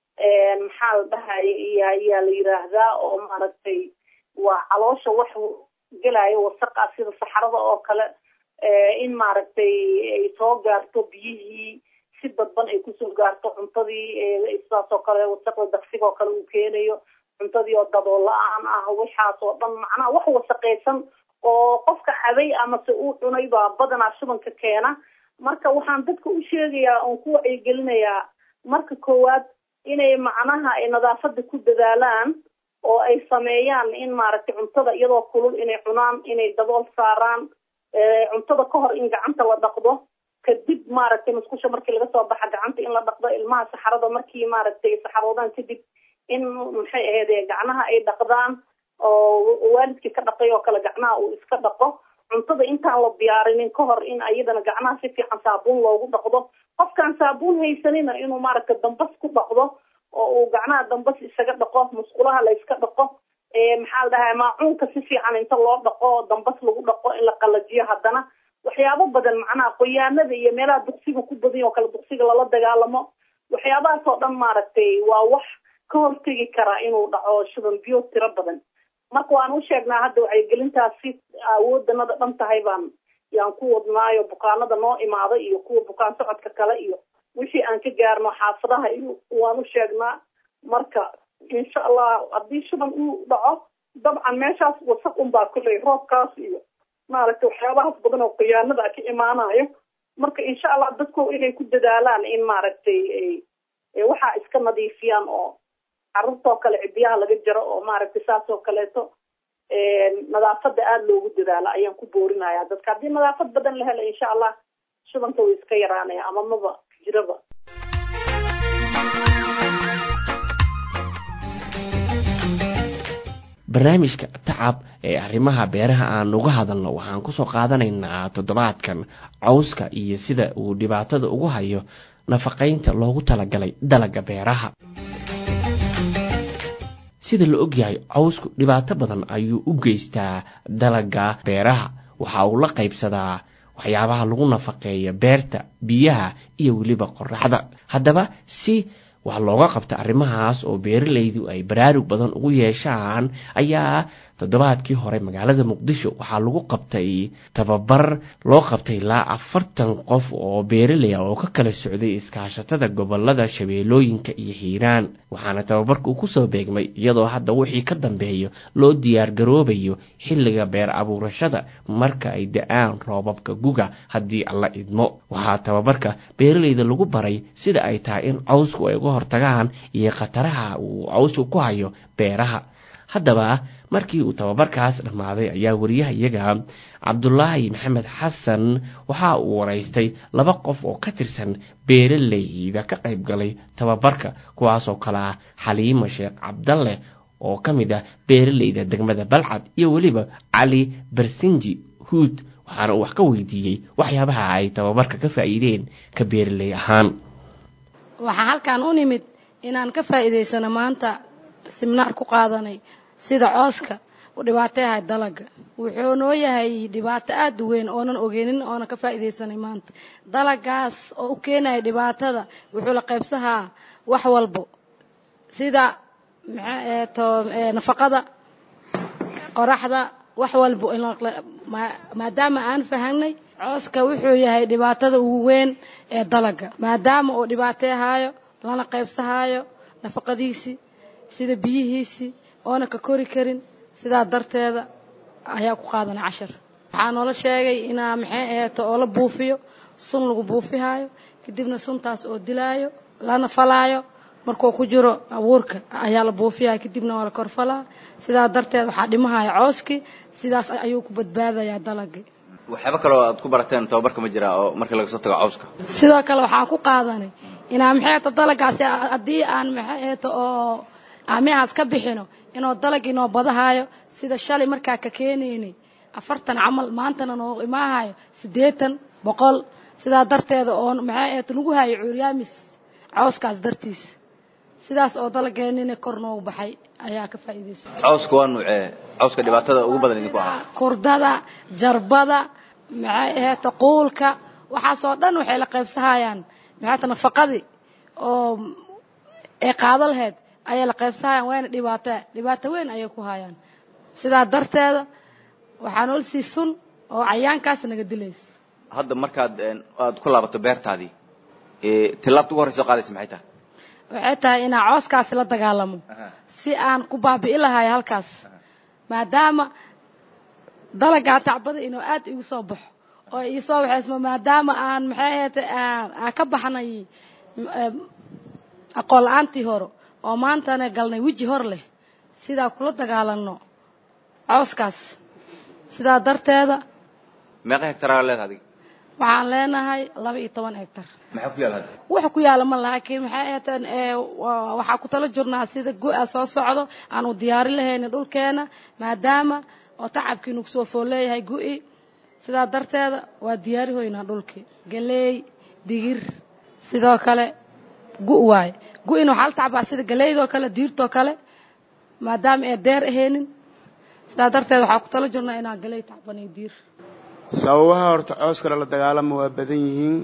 maxaa la dhahay ayaa la yiraahdaa oo maaragtay waa caloosha wax gelaayo wasaqa sida saxarada oo kale in maaragtay ay soo gaarto biyihii si dadban ay kusoo gaarto cuntadii sidaas oo kale wasaqda daqsiga oo kale uu keenayo cuntadii oo dabool la-aan ah waxaas oo dhan macnaha wax wasaqaysan oo qofka cabay amase uu cunay baa badanaa shubanka keena marka waxaan dadka u sheegayaa oon ku wacyigelinayaa marka koowaad inay macnaha ay nadaafada ku dadaalaan oo ay sameeyaan in maaragtay cuntada iyadoo kulul inay cunaan inay dabool saaraan cuntada ka hor in gacanta la dhaqdo kadib maaragtay musqusha markii laga soo baxa gacanta in la dhaqdo ilmaha saxarada markii maaragtay saxaroodaan kadib in maxay ahayd gacnaha ay dhaqdaan oo waalidkii ka dhaqay oo kale gacnaha uu iska dhaqo cuntada intaan la diyaarinin ka hor in ayadana gacnaha si fiican saabuun loogu dhaqdo qofkaan saabuun haysanina inuu maaragtay dambas ku dhaqdo oo uu gacnaha dambas isaga dhaqo musqulaha la iska dhaqo maxaa la dhahaa maacuunka si fiican inta loo dhaqo dambas lagu dhaqo in la qalajiyo haddana waxyaabo badan macnaha qoyaanada iyo meelaha duqsiga ku badan oo kale duqsiga lala dagaalamo waxyaabahaas oo dhan maaragtay waa wax ka hortegi karaa inuu dhaco shuban biyo tiro badan marka waan u sheegnaa hadda wacyigelintaasi awoodanada dhan tahay baan yaan ku wadnaayo bukaanada noo imaada iyo kuwa bukaan socodka kale iyo wixii aan ka gaarno xaafadaha iyo waan u sheegnaa marka insha allah haddii shuban uu dhaco dabcan meeshaas wasaq unbaa kulley roobkaas iyo maaragtay waxyaabahaas badan oo khiyaanada ka imaanayo marka insha allah dadku inay ku dadaalaan in maaragtay waxaa iska nadiifiyaan oo carruurtoo kale cidiyaha laga jaro oo maaragtay saas oo kaleeto nadaafada aada loogu dadaalo ayaan ku boorinaya dadka haddii nadaafad badan la helo insha allah shubanka way iska yaraanaya ama maba jiraba barnaamijka tacab ee arrimaha beeraha aan uga hadalno waxaan kusoo qaadanaynaa toddobaadkan cawska iyo sida uu dhibaatada ugu hayo nafaqaynta loogu talagalay dalaga beeraha sida la ogyahay cawsku dhibaato badan ayuu u geystaa dalaga beeraha waxa uu la qaybsadaa waxyaabaha lagu nafaqeeya beerta biyaha iyo weliba qoraxda haddaba si wax looga qabta arrimahaas oo beeralaydu ay baraarug badan ugu yeeshaan ayaa toddobaadkii hore magaalada muqdisho waxaa lagu qabtay tababar loo qabtay ilaa afartan qof oo beeralay ah oo ka kala socday iskaashatada gobolada shabeellooyinka iyo hiiraan waxaana tababarka uu kusoo beegmay iyadoo hadda wixii ka dambeeyo loo diyaar garoobayo xilliga beer abuurashada marka ay da-aan roobabka guga haddii alla idmo waxaa tababarka beeralayda lagu baray sida ay tahay in cawsku ay uga hortagaan iyo khataraha uu cawsku ku hayo beeraha haddaba markii uu tababarkaas dhammaaday ayaa wariyaha iyaga cabdulaahi maxamed xasan waxa uu waraystay laba qof oo ka tirsan beeralayda ka qayb galay tababarka kuwaasoo kale ah xaliimo sheekh cabdalle oo ka mid ah beeralayda degmada balcad iyo weliba cali barsinji huud waxaana uu wax ka weydiiyey waxyaabaha ay tababarka ka faa'iideen ka beeraley ahaan waxaa halkan u nimid inaan ka faa'iidaysano maanta siminaar ku qaadanay sida cooska u dhibaateyahay dalaga wuxuu noo yahay dhibaato aada u weyn oonan ogeynin oonan ka faa'iidaysanay maanta dalagaas oo u keenaya dhibaatada wuxuu la qaybsahaa wax walbo sida maxaa to nafaqada qoraxda wax walbo maadaama aan fahanay cooska wuxuu yahay dhibaatada ugu weyn ee dalaga maadaama uu dhibaateehaayo lana qaybsahaayo nafaqadiisii sida biyihiisii oona ka kori karin sidaa darteeda ayaa ku qaadanay cashar waxaa noola sheegay inaa maxay aheeto oo la buufiyo sun lagu buufihaayo kadibna suntaas oo dilaayo lana falaayo markuu ku jiro abuurka ayaa la buufiyaya kadibna waa la korfalaa sidaa darteed waxaa dhimahaya cooskii sidaas ayuu ku badbaadayaa dalagii waxyaaba kaloo aad ku barateen tababarka ma jiraa oo marka laga soo tago cawska sidoo kale waxaan ku qaadanay inaa maxay aheeto dalagaasi haddii aan maxay aheeto oo aamihaas ka bixino inuu dalag inoo badahaayo sida shalay markaa ka keenaynay afartan camal maantana noo imaahayo siddeetan boqol sidaa darteeda oo maxay aheeto nagu hayo cuuryaamis cawskaas dartiis sidaas oo dalageenina kor noogu baxay ayaa ka faa'iidaysa cawska waa nuucee cawska dhibaatada ugu badan idinku ahaa kurdada jarbada maxay aheeto quulka waxaasoo dhan waxay la qaybsahayaan maxayta nafaqadii oo ee qaado laheyd ayay la qaybsahayaan waana dhibaato dhibaato weyn ayay ku hayaan sidaa darteeda waxaa nool sii sun oo cayaankaas naga dilaysa hadda markaad aad ku laabato beertaadii tilaabta ugu horreysa oo qaadaysa maxay tahay waxay tahay inaa cooskaasi la dagaalamo si aan ku baabi'i lahayo halkaas maadaama dalagaa tacbada inuu aad igu soo baxo oo iisoo waxaysmo maadaama aan maxay ahayta aan ka baxnay aqoon la-aantii hore oo maantana galnay weji hor leh sidaa kula dagaalano cooskaas sidaa darteeda meeqa hectaraa leedahay adiga waxaan leenahay laba iyo toban hectar maxaa ku yaala hadda waxa ku yaala ma laakiin maxay ahateen waxaa ku tala jirnaa sida go-a soo socdo aan u diyaari lahaynin dhulkeena maadaama oo tacabkiinu kusoo fool leeyahay go-i sidaa darteeda waa diyaari hoynaa dhulkii galeey digir sidoo kale gu- waaye gu-in waxaa la tacbaa sida galeydoo kale diirtoo kale maadaama ee deer ahaynin sidaa darteed waxaa ku tala jirnaa inaan galey tacbanay diir sababaha horta cooska lala dagaalama waa badan yihiin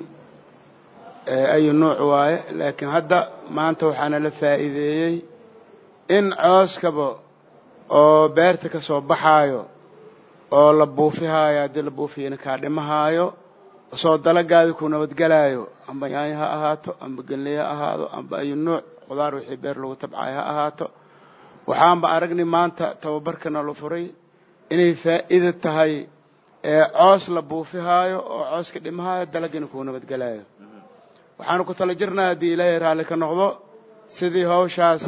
ayu nuuc waaye laakiin hadda maanta waxaana la faa'iideeyey in cooskaba oo beerta ka soo baxaayo oo la buufihaayo haddii la buufiyana kaa dhimahaayo soo dalagaadi ku nabadgelaayo amba yaanyo ha ahaato amba gelney ha ahaado amba ayu nuuc qudaar wixii beer lagu tabcayo ha ahaato waxaanba aragnay maanta tababarkana la furay inay faa'iida tahay coos la buufihaayo oo cooska dhimahaayo dalagina kuu nabadgelaayo waxaanu ku tala jirnaa haddii ilaahay raalli ka noqdo sidii hawshaas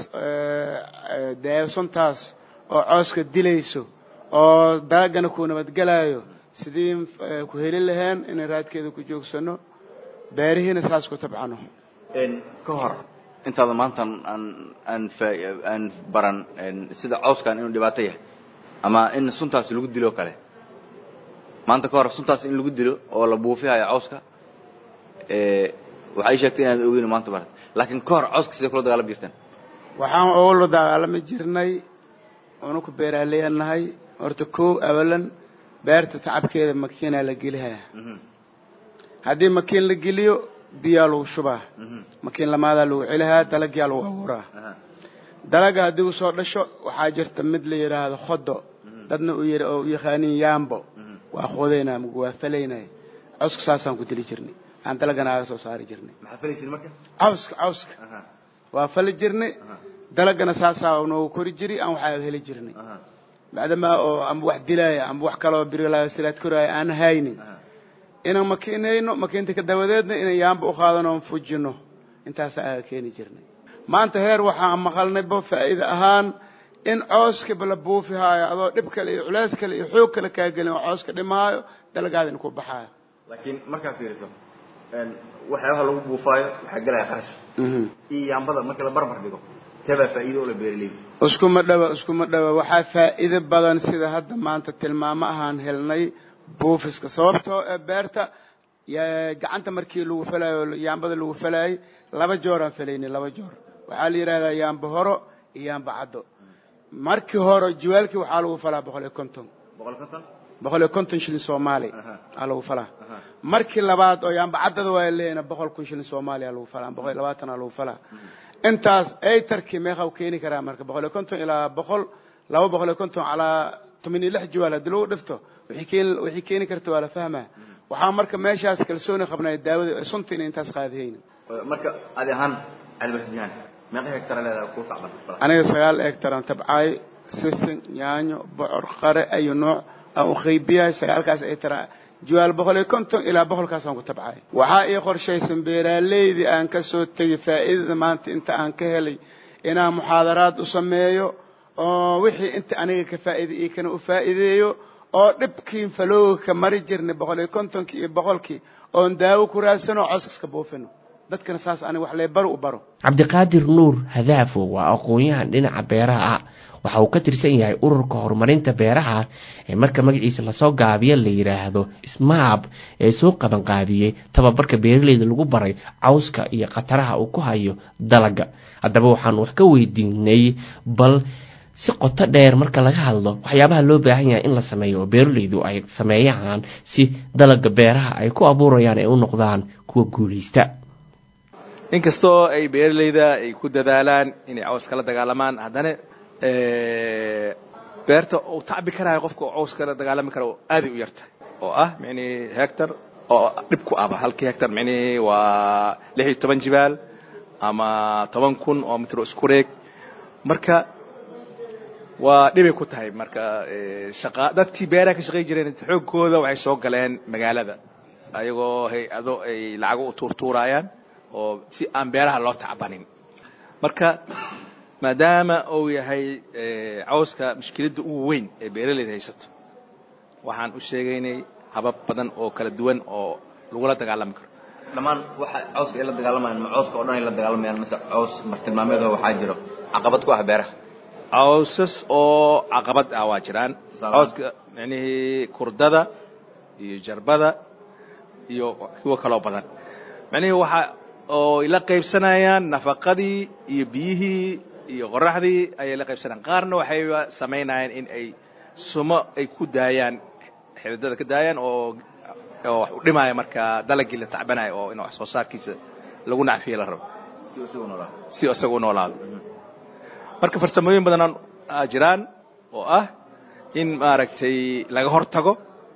deesantaas oo cooska dilayso oo dalagana kuu nabadgelaayo sidii ku heli laheen inay raadkeeda ku joogsano beerihiina saas ku tabcano ka hor intaada maanta aan aan aan baran sida cooskan inuu dhibaato yahay ama in suntaas lagu dilo o kale maanta ka hor suntaas in lagu dilo oo la buufihayo cawska waxay sheegtay inaad ogeyn maanta barat laakiin ka hor cawska siday kula dagaalami jirteen waxaan ula dagaalami jirnay oona ku beeraaleyanahay horta kow awalan beerta tacabkeeda makiinaa la gelihaya haddii makiin la geliyo biyaa lagu shubaa makiin lamaadaa lagu celihaa dalagyaa lagu abuuraa dalaga haddii u soo dhasho waxaa jirta mid la yidhaahdo khodo dadna u y oo u yaqaaniin yaambo waa qodaynaa mug waa falaynay cawska saasaan ku dili jirnay aan dalagana aga soo saari jirnay maxaa falaysin marka cawska cawska waa fali jirnay dalagana saasaa noogu kori jiri aan waxaa heli jirnay maadamaa oo amba wax dilaaya amba wax kaloo birlaasilaad koraaya aan haynin inaan makiinayno makiinta ka dabadeedna inaan yaamba u qaadano on fujino intaasaa aga keeni jirnay maanta heer waxaan maqalnayba faa'iida ahaan in cooskaba la buufihaayo adoo dhib kale iyo culays kale iyo xoog kale kaa gelin oo cooska dhimaayo dalagaadina ku baxaayo laakiin markaa fiiriso waxyaabaha lagu buufaayo waxaa gelaya qarash iyo yaambada marka la barbar dhigo teebaa faa'iido oo la beeraley iskuma dhawa iskuma dhawa waxaa faa'iido badan sida hadda maanta tilmaamo ahaan helnay buufiska sababtoo ee beerta gacanta markii lagu falaayo yaambada lagu falaayay laba jooraan falaynay laba joor waxaa la yidhahdaa yaamba horo iyo yaamba caddo markii hore jiwaalkii waxaa lagu falaa boqol iyo konton boqol iyo konton shilin soomaali aa lagu falaa markii labaad oo yaamba caddada waa leeyna boqol kun shilin soomaali aa lagu falaa boqol iyo labaatan aa lagu falaa intaas aytarkii meeqa u keeni karaa marka boqol iyo konton ilaa boqol laba boqol iyo konton calaa toban iyo lix jiwaal haddii lagu dhifto wixii keeni wixii keeni karta waa la fahmaa waxaa marka meeshaas kalsooni qabnay daawada sunta inay intaas qaadihayni marka adi ahaan cilmiyan meeqa hectar leedahay ku tacban aniga sagaal hectaran tabcaay sisin yaanyo bocor qare ayu nooc aan u qaybiyahay sagaalkaas hectar jiwaal boqol iyo konton ilaa boqolkaasaan ku tabcaay waxaa ii qorshaysan beeraaleydii aan ka soo tegay faa'iidada maanta inta aan ka helay inaan muxaadaraad u sameeyo oo wixii inta aniga ka faa'iiday iyo kana u faa'iideeyo oo dhibkii falowga ka mari jirnay boqol iyo kontonkii iyo boqolkii oon daawo ku raadsano coos iska buufino dadkana saas aniga wax lee baro u baro cabdiqaadir nuur hadaafo waa aqoon-yahan dhinaca beeraha ah waxa uu ka tirsan yahay ururka horumarinta beeraha ee marka magaciisa lasoo gaabiyo la yidhaahdo smaab ee soo qabanqaabiyey tababarka beeraleyda lagu baray cawska iyo khataraha uu ku hayo dalaga haddaba waxaan wax ka weydiinay bal si qoto dheer marka laga hadlo waxyaabaha loo baahan yahay in la sameeyo oo beeraleydu ay sameeyaan si dalaga beeraha ay ku abuurayaan ay u noqdaan kuwa guuleysta inkastoo ay beeraleyda ay ku dadaalaan inay caws kala dagaalamaan haddana beerta uu tacbi karayo qofka oo caws kala dagaalami kara aaday u yartahay oo ah micni hectar oo dhib ku aba halkii hectar micni waa lix iyo toban jibaal ama toban kun oo mitro isku reeg marka waa dhibay ku tahay marka shaqa dadkii beeraha ka shaqay jireen xoogkooda waxay soo galeen magaalada ayagoo hay-ado ay lacago u tuurtuurayaan oo si aan beeraha loo tacbanin marka maadaama uu yahay cawska mushkiladda ugu weyn ee beeraleyda haysato waxaan u sheegaynay habab badan oo kala duwan oo lagula dagaalami karo dhammaan waxa cawska ay la dagaalamayaan ma cawska oo dhan ay la dagaalamayaan mise caws martilmaameed oo waxaa jiro caqabad ku ah beeraha cawsas oo caqabad ah waa jiraan cawska micnihii kurdada iyo jarbada iyo kuwo kaloo badan micnihii waxa oo ay la qaybsanayaan nafaqadii iyo biyihii iyo qoraxdii ayay la qaybsanayaan qaarna waxay samaynayaan in ay sumo ay ku daayaan xididada ka daayaan oo oo wax u dhimaya marka dalagii la tacbanayo oo in wax soo saarkiisa lagu nacfiyo la rabo si isaga u noolaado marka farsamooyin badan jiraan oo ah in maaragtay laga hortago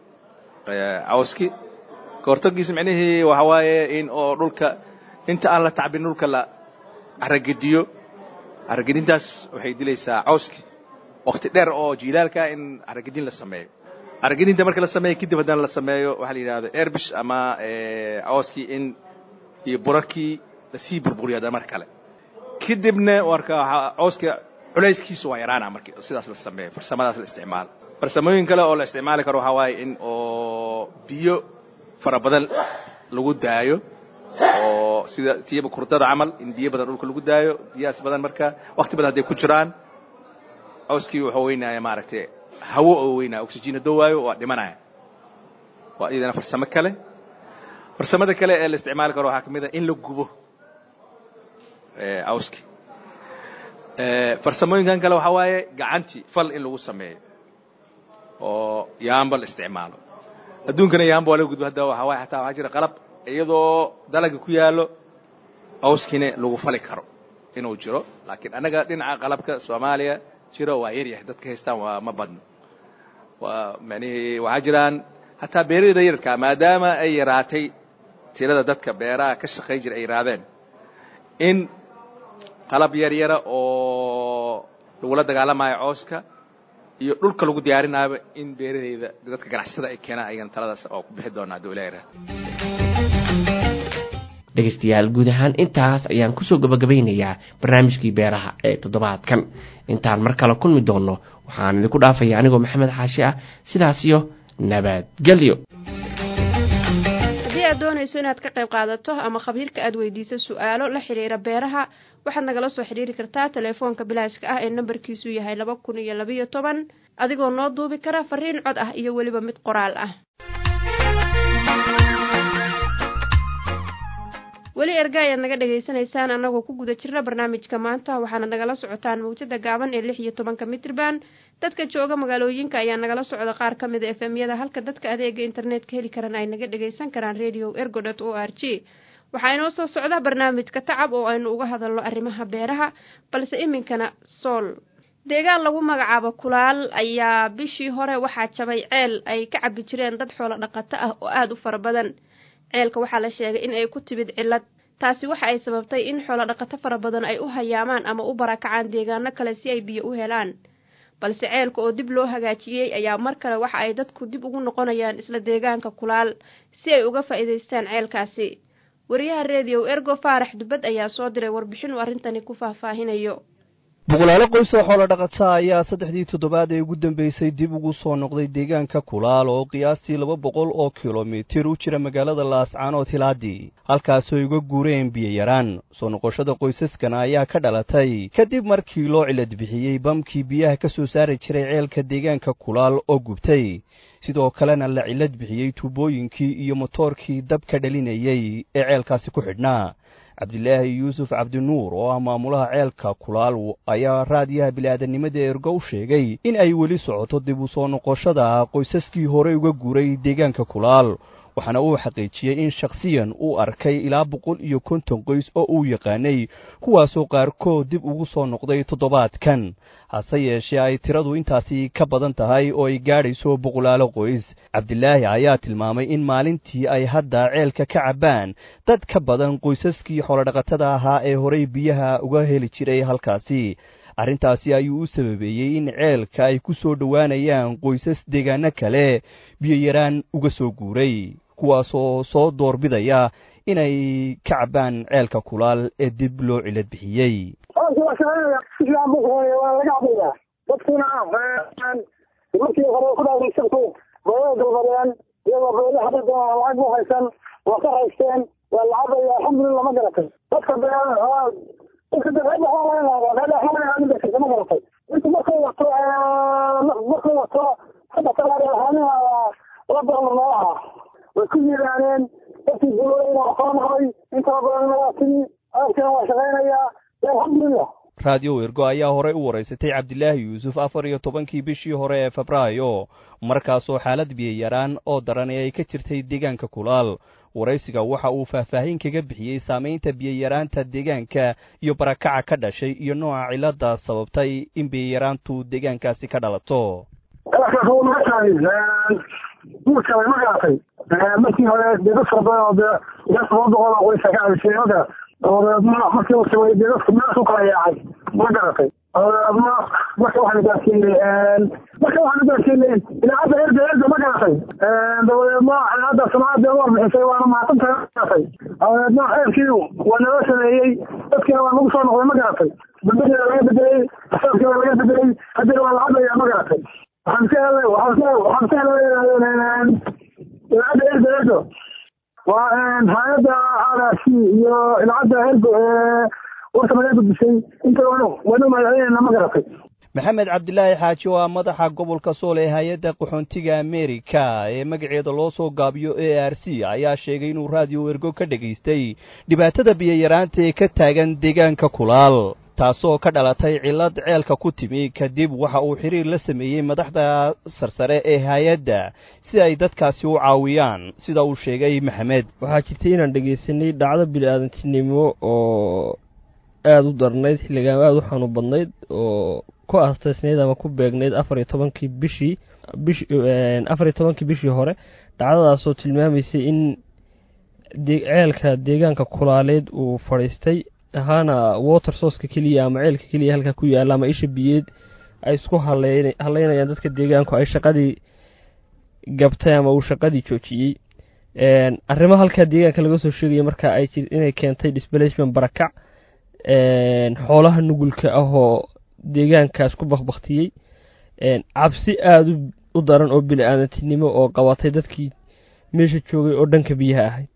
cawski ka hortagiisa micnihii waxa waaye in oo dhulka inta aan la tacbin dhulka la caragediyo caragedintaas waxay dilaysaa cawski wakti dheer oo jiilaalka in caragedin la sameeyo caragedinta marka la sameeyo kadib haddana la sameeyo waxaa la yidhahda airbish ama cawskii in iyo burarkii lasii burburiyo haddana mar kale kadibna marka cawska culayskiisu waa yaraana marki sidaas la sameeyo farsamadaas la isticmaalo farsamooyin kale oo la isticmaali karo waxaa waaye in oo biyo fara badan lagu daayo oo sida tiyaba kurdada camal in biyo badan dhulka lagu daayo biyahaas badan marka wakti badan hadday ku jiraan cawskii wuxuu weynaya maaragtay hawo oo weynaya oxygen haddoo waayo waa dhimanaya waa iyadana farsamo kale farsamada kale ee la isticmaali karo waxaa kamid a in la gubo cawski farsamooyinkan kale waxaa waaye gacantii fal in lagu sameeyo oo yaamba la isticmaalo adduunkana yaamba waa laga gudbo hadda waxaa waaye hataa waxaa jira qalab iyadoo dalaga ku yaallo cawskiina lagu fali karo inuu jiro laakiin annaga dhinaca qalabka soomaaliya jiro waa yaryahay dadka haystaan waa ma badno waa macnihii waxaa jiraan hataa beeraleyda yararka maadaama ay yaraatay tirada dadka beeraha ka shaqayn jira ay yaraadeen in qalab yar yara oo lagula dagaalamayo cooska iyo dhulka lagu diyaarinayo in beeraleyda dadka ganacsatada ay keenaan ayagana taladaas oo ku bixi doonaa hadduu ilaha yaraado dhegaystayaal guud ahaan intaas ayaan kusoo gabagabaynayaa barnaamijkii beeraha ee toddobaadkan intaan mar kale kulmi doonno waxaan idinku dhaafaya anigoo maxamed xaashi ah sidaas iyo nabadgelyo haddii aad doonayso inaad ka qayb qaadato ama khabiirka aad weydiiso su-aalo la xiriira beeraha waxaad nagala soo xidhiiri kartaa telefoonka bilaashka ah ee nambarkiisu yahay laba kun iyo labayo toban adigoo noo duubi kara fariin cod ah iyo weliba mid qoraal ah weli erga ayaad naga dhagaysanaysaan annagoo ku guda jirna barnaamijka maanta waxaana nagala socotaan mawjada gaaban ee lix iyo tobanka mitrban dadka jooga magaalooyinka ayaa nagala socda qaar ka mid a efemyada halka dadka adeega internetka heli karan ay naga dhagaysan karaan radio ergo dot o r g waxaa inoo soo socda barnaamijka tacab oo aynu uga hadalno arrimaha beeraha balse iminkana sool deegaan lagu magacaabo kulaal ayaa bishii hore waxaa jabay ceel ay ka cabi jireen dad xoolo dhaqato ah oo aada u fara badan ceelka waxaa la sheegay in ay ku timid cillad taasi waxa ay sababtay in xoolo dhaqato fara badan ay u hayaamaan ama u barakacaan deegaano kale si ay biyo u helaan balse ceelka oo dib loo hagaajiyey ayaa mar kale waxa ay dadku dib ugu noqonayaan isla deegaanka kulaal si ay uga faa'iidaystaan ceelkaasi wariyaha reediyo ergo faarax dubad ayaa soo diray warbixin uu arrintani ku faahfaahinayo boqolaalo qoys oo xoolo dhaqata ayaa saddexdii toddobaad ee ugu dambeysay dib ugu soo noqday deegaanka kulaal oo qiyaastii laba boqol oo kilomitir u jira magaalada laascaanood hilaadii halkaasoo uga guureen biyoyaraan soo noqoshada qoysaskana ayaa ka dhalatay kadib markii loo cilad bixiyey bamkii biyaha ka soo saari jiray ceelka deegaanka kulaal oo gubtay sidoo kalena la cilad bixiyey tuubooyinkii iyo motoorkii dabka dhalinayey ee ceelkaasi ku xidhnaa cabdilaahi yuusuf cabdinuur oo ah maamulaha ceelka kulaal ayaa raadiyaha bili-aadannimada ergo u sheegay in ay weli socoto dib u soo noqoshada qoysaskii horey uga guuray deegaanka kulaal waxaana uu xaqiijiyey in shakhsiyan uu arkay ilaa boqol iyo konton qoys oo uu yaqaanay kuwaasoo qaarkood dib ugu soo noqday toddobaadkan hase yeeshee ay tiradu intaasi ka badan tahay oo ay gaadhayso boqolaalo qoys cabdilaahi ayaa tilmaamay in maalintii ay hadda ceelka ka cabbaan dad ka badan qoysaskii xoolodhaqatada ahaa ee horey biyaha uga heli jiray halkaasi arrintaasi ayuu u sababeeyey in ceelka ay ku soo dhowaanayaan qoysas deegaano kale biyoyaraan uga soo guuray kuwaasoo soo doorbidaya inay ka cabbaan ceelka kulaal ee dib loo cilad bixiyey dadkuna markii hore ku dhaagaysanku booda dalbadeen iyagoo booda hadda lacag u haysan waa ka haysteen waa lacagaya alxamdulillah ma garatay dadka dadka ma garatay inta markuu wato markuu wato hadda kalahaaniha la dolar noolaha way ku yiraaneen dadkii gulooyina waa soo noqday intaba badanna waa timi aadkana waa shaqaynayaa alxamdulillah raadiyo ergo ayaa horey u waraysatay cabdilaahi yuusuf afar iyo tobankii bishii hore ee febraayo markaasoo xaalad biyayaraan oo daran ee ay ka jirtay deegaanka kulaal waraysiga waxa uu faahfaahin kaga bixiyey saamaynta biyayaraanta deegaanka iyo barakaca ka dhashay iyo nooca cilada sababtay in biyayaraantu deegaankaasi ka dhalato guurka ma garatay markii hore dee dad fara badan oo dee ilaa toban boqol oo qoysa ka cabisay maka dabadeedna markii uu samay dee dadku meeshu kala yaacay ma garatay dabadeedna marka waxaanu gaarsiinay marka waxaanu gaarsiinay idaacadda erga erga ma garatay dabadeedna idaacadda samaacadda ugu warbixisay waana mahadsantahay ma garatay dabadeedna ceelkii waa naloo sameeyey dadkiina waa nagu soo noqday ma garatay dambadeeda laga bedelay asaabkii waa laga bedelay haddana waa la hadlayaa ma garatay waxaan ka helay waxaan ka waxaan ka helay idaacadda ergo ergo waa hay-adda r c iyo idaacadda ergo ee warka naga gudbisay inta waanu waanu magaceynayna ma garatay maxamed cabdilaahi xaaji oo ah madaxa gobolka sool ee hay-adda qaxoontiga amerika ee magaceeda loo soo gaabiyo a r c ayaa sheegay inuu raadiyo ergo ka dhegaystay dhibaatada biyayaraanta ee ka taagan deegaanka kulaal taasoo ka dhalatay cillad ceelka ku timi kadib waxa uu xiriir la sameeyey madaxda sarsare ee hay-adda si ay dadkaasi u caawiyaan sida uu sheegay maxamed waxaa jirtay inaan dhegaysanay dhacdo bili-aadantinimo oo aada u darnayd xilligaan aada u xanuun badnayd oo ku astaysnayd ama ku beegnayd afar iyo tobankii bishii bish afar iyo tobankii bishii hore dhacdadaasoo tilmaamaysay in ceelka deegaanka kulaaleed uu fadhiistay ahaana water sourceka keliya ama ceelka keliya halka ku yaalla ama isha biyeed ay isku haleyn haleynayaan dadka deegaanku ay shaqadii gabtay ama uu shaqadii joojiyey arrimo halkaa deegaanka laga soo sheegaya marka ay jir inay keentay displacement barakac xoolaha nugulka ah oo deegaankaas ku bakbaktiyey cabsi aada u daran oo bini-aadantinimo oo qabatay dadkii meesha joogay oo dhanka biyaha ahayd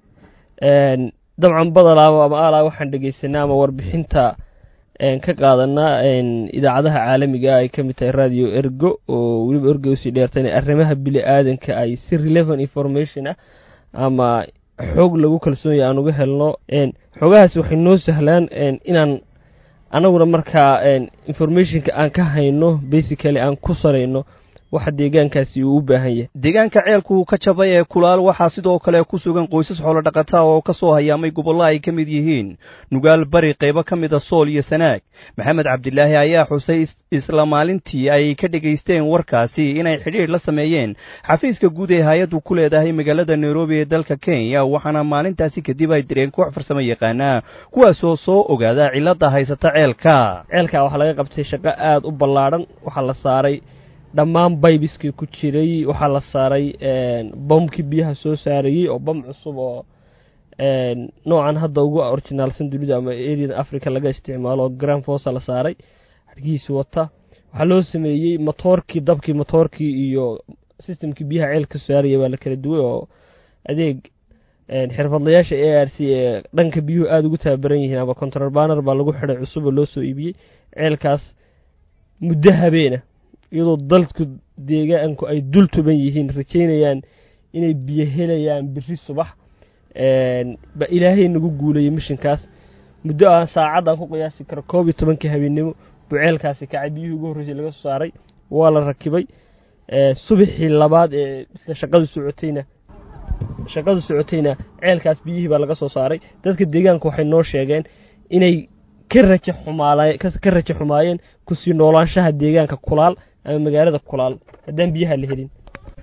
dabcan badalaaba ama alaa waxaan dhegeysanaa ama warbixinta ka qaadanaa idaacadaha caalamiga ay ka mid tahay radio ergo oo weliba ergo usii dheerta in arrimaha bili aadanka ay si relevant information ah ama xoog lagu kalsoon yahay aan uga helno xoogahaasi waxay noo sahlaan inaan anaguna markaa informationka aan ka hayno basically aan ku sarayno waxa deegaankaasi uu u baahan yahay deegaanka ceelku ka jabay ee kulaal waxaa sidoo kale ku sugan qoysas xoolodhaqataa oo ka soo hayaamay gobollo ay ka mid yihiin nugaal bari qaybo ka mida sool iyo sanaag maxamed cabdilaahi ayaa xusay isla maalintii ay ka dhegaysteen warkaasi inay xidhiidh la sameeyeen xafiiska guud ee hay-addu ku leedahay magaalada nairobi ee dalka kenya waxaana maalintaasi kadib ay direen koox farsamo yaqaana kuwaasoo soo ogaada cilladda haysata ceelka ceelka waxaa laga qabtay shaqo aad u ballaadhan waxaa la saaray dhammaan baybiskii ku jiray waxaa la saaray bombkii biyaha soo saarayey oo bom cusub oo noocan hadda ugu orginaalsan dunida ama areada africa laga isticmaalo oo grand fosa la saaray hargihiisi wata waxaa loo sameeyey motoorkii dabkii motoorkii iyo systemkii biyaha ceel ka saaraya baa la kala duway oo adeeg xirfadlayaasha a r c ee dhanka biyuhu aada ugu tababaran yihiin ama control baner baa lagu xidhay cusub oo loo soo iibiyey ceelkaas muddo habeena iyadoo dalku deegaanku ay dul tuban yihiin rajaynayaan inay biyo helayaan biri subax ba ilaahay nagu guulayay mishinkaas muddo aan saacad aan ku qiyaasi karo koob iyo tobankii habeennimo buu ceelkaasi kacay biyuhii ugu horreysay laga soo saaray waa la rakibay subaxii labaad ee isla shaqadu socotayna shaqadu socotayna ceelkaas biyihii baa laga soo saaray dadka deegaanku waxay noo sheegeen inay ka raja xumaala ka raja xumaayeen kusii noolaanshaha deegaanka kulaal ama magaalada kulaal haddaan biyaha la helin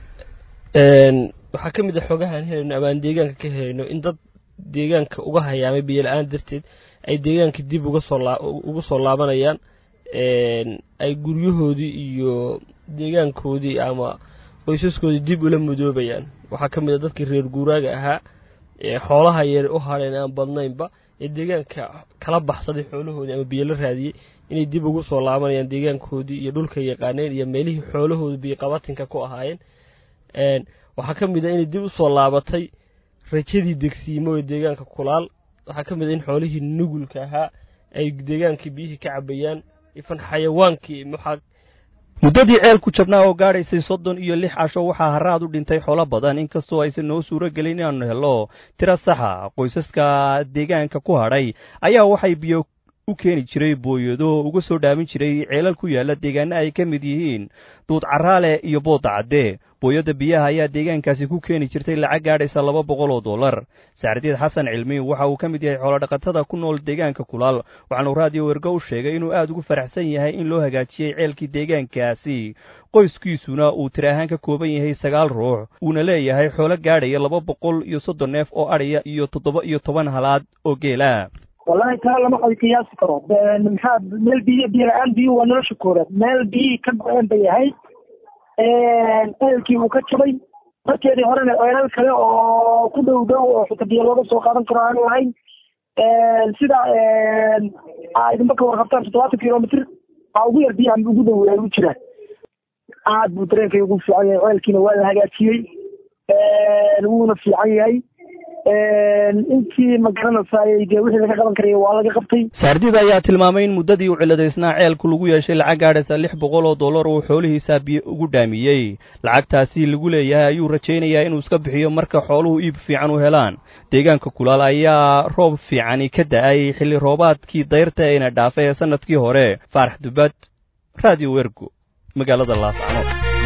waxaa ka mid a xoogahaan helayno ama aan deegaanka ka helayno in dad deegaanka uga hayaamay biyo la-aan darteed ay deegaanka dib uga soo laa ugu soo laabanayaan ay guryahoodii iyo deegaankoodii ama qoysaskoodii dib ula mudoobayaan waxaa ka mid a dadkii reer guuraaga ahaa ee xoolaha yar u hadheen aan badnaynba ee deegaanka kala baxsaday xoolahoodii ama biyo la raadiyey inay dib ugu soo laabanayaan deegaankoodii iyo dhulka yaqaaneen iyo meelihii xoolahooda biyoqabatinka ku ahaayeen waxaa ka mid a inay dib usoo laabatay rajadii degsiimo ee deegaanka kulaal waxaa ka mid a in xoolihii nugulka ahaa ay deegaankii biyihii ka cabayaan ifan xayawaankii maxaa muddadii ceelku jabnaa oo gaadhaysay soddon iyo lix casho waxaa haraad u dhintay xoolo badan inkastoo aysan noo suuro gelin inaannu helo tiro saxa qoysaska deegaanka ku hadhay ayaa waxay biyo u keeni jiray booyado uga soo dhaamin jiray ceelal ku yaalla deegaana ay ka mid yihiin duud caraale iyo boodda cadde booyadda biyaha ayaa deegaankaasi ku keeni jirtay lacag gaadhaysa laba boqol oo dollar saacdiid xasan cilmi waxa uu ka mid yahay xoolodhaqatada ku nool deegaanka kulaal waxaanu raadiyo wergo u sheegay inuu aad ugu faraxsan yahay in loo hagaajiyey ceelkii deegaankaasi qoyskiisuna uu tir ahaan ka kooban yahay sagaal ruux uuna leeyahay xoolo gaadhaya laba boqol iyo soddon neef oo adhaya iyo toddoba iyo toban halaad oo geela wallahi taa lama qadi qiyaasi karo maxaa meel biyo biyo la-aan biyuhu waa nolosha koowaad meel biyihii ka go-een bay ahayd ceelkii uu ka jabay markeedii horena ceelal kale oo ku dhow dhow oo xuta biyo looga soo qaadan karo aanu lahayn sida aa idinba ka warqabtaan toddobaatan kilomitr aa ugu yar biyaha ugu dhow ay u jiraan aad buu dareenkay ugu fiican yahay ceelkiina waa la hagaajiyey wuuna fiican yahay intii ma garanaysaay dee wixii laga qaban karaya waa laga qabtay saardid ayaa tilmaamay in muddadii u ciladaysnaa ceelku lagu yeeshay lacag gaadhaysa lix boqol oo dollar uu xoolihiisaa biyo ugu dhaamiyey lacagtaasi lagu leeyahay ayuu rajaynayaa inuu iska bixiyo marka xooluhu iib fiican u helaan deegaanka kulaal ayaa roob fiicani ka da-ay xilli roobaadkii dayrta ayna dhaafay ee sanadkii hore faarax dubad radio wergo magaalada laascanood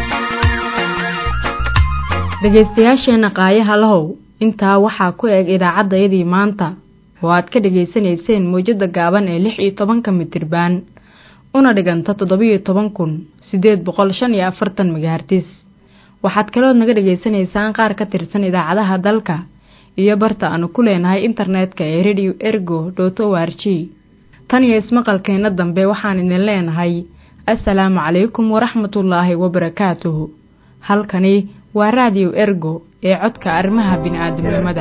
dhegaystayaasheenna qaayaha lahow intaa waxaa ku eg idaacaddayadii maanta oo aad ka dhegaysanayseen mawjadda gaaban ee lix iyo tobanka mitirbaan una dhiganta toddobiyo toban kun siddeed boqol shan iyo afartan megahartis waxaad kalood naga dhegaysanaysaan qaar ka tirsan idaacadaha dalka iyo barta aanu ku leenahay internetka ee radio ergo dot o r g tan iyo ismaqalkeenna dambe waxaan idin leenahay assalaamu calaykum waraxmatullaahi wabarakaatuhu halkani waa raadiyo ergo ee codka arrimaha bini'aadamnimada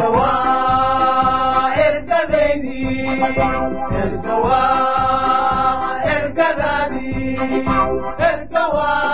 ergadadii ergawa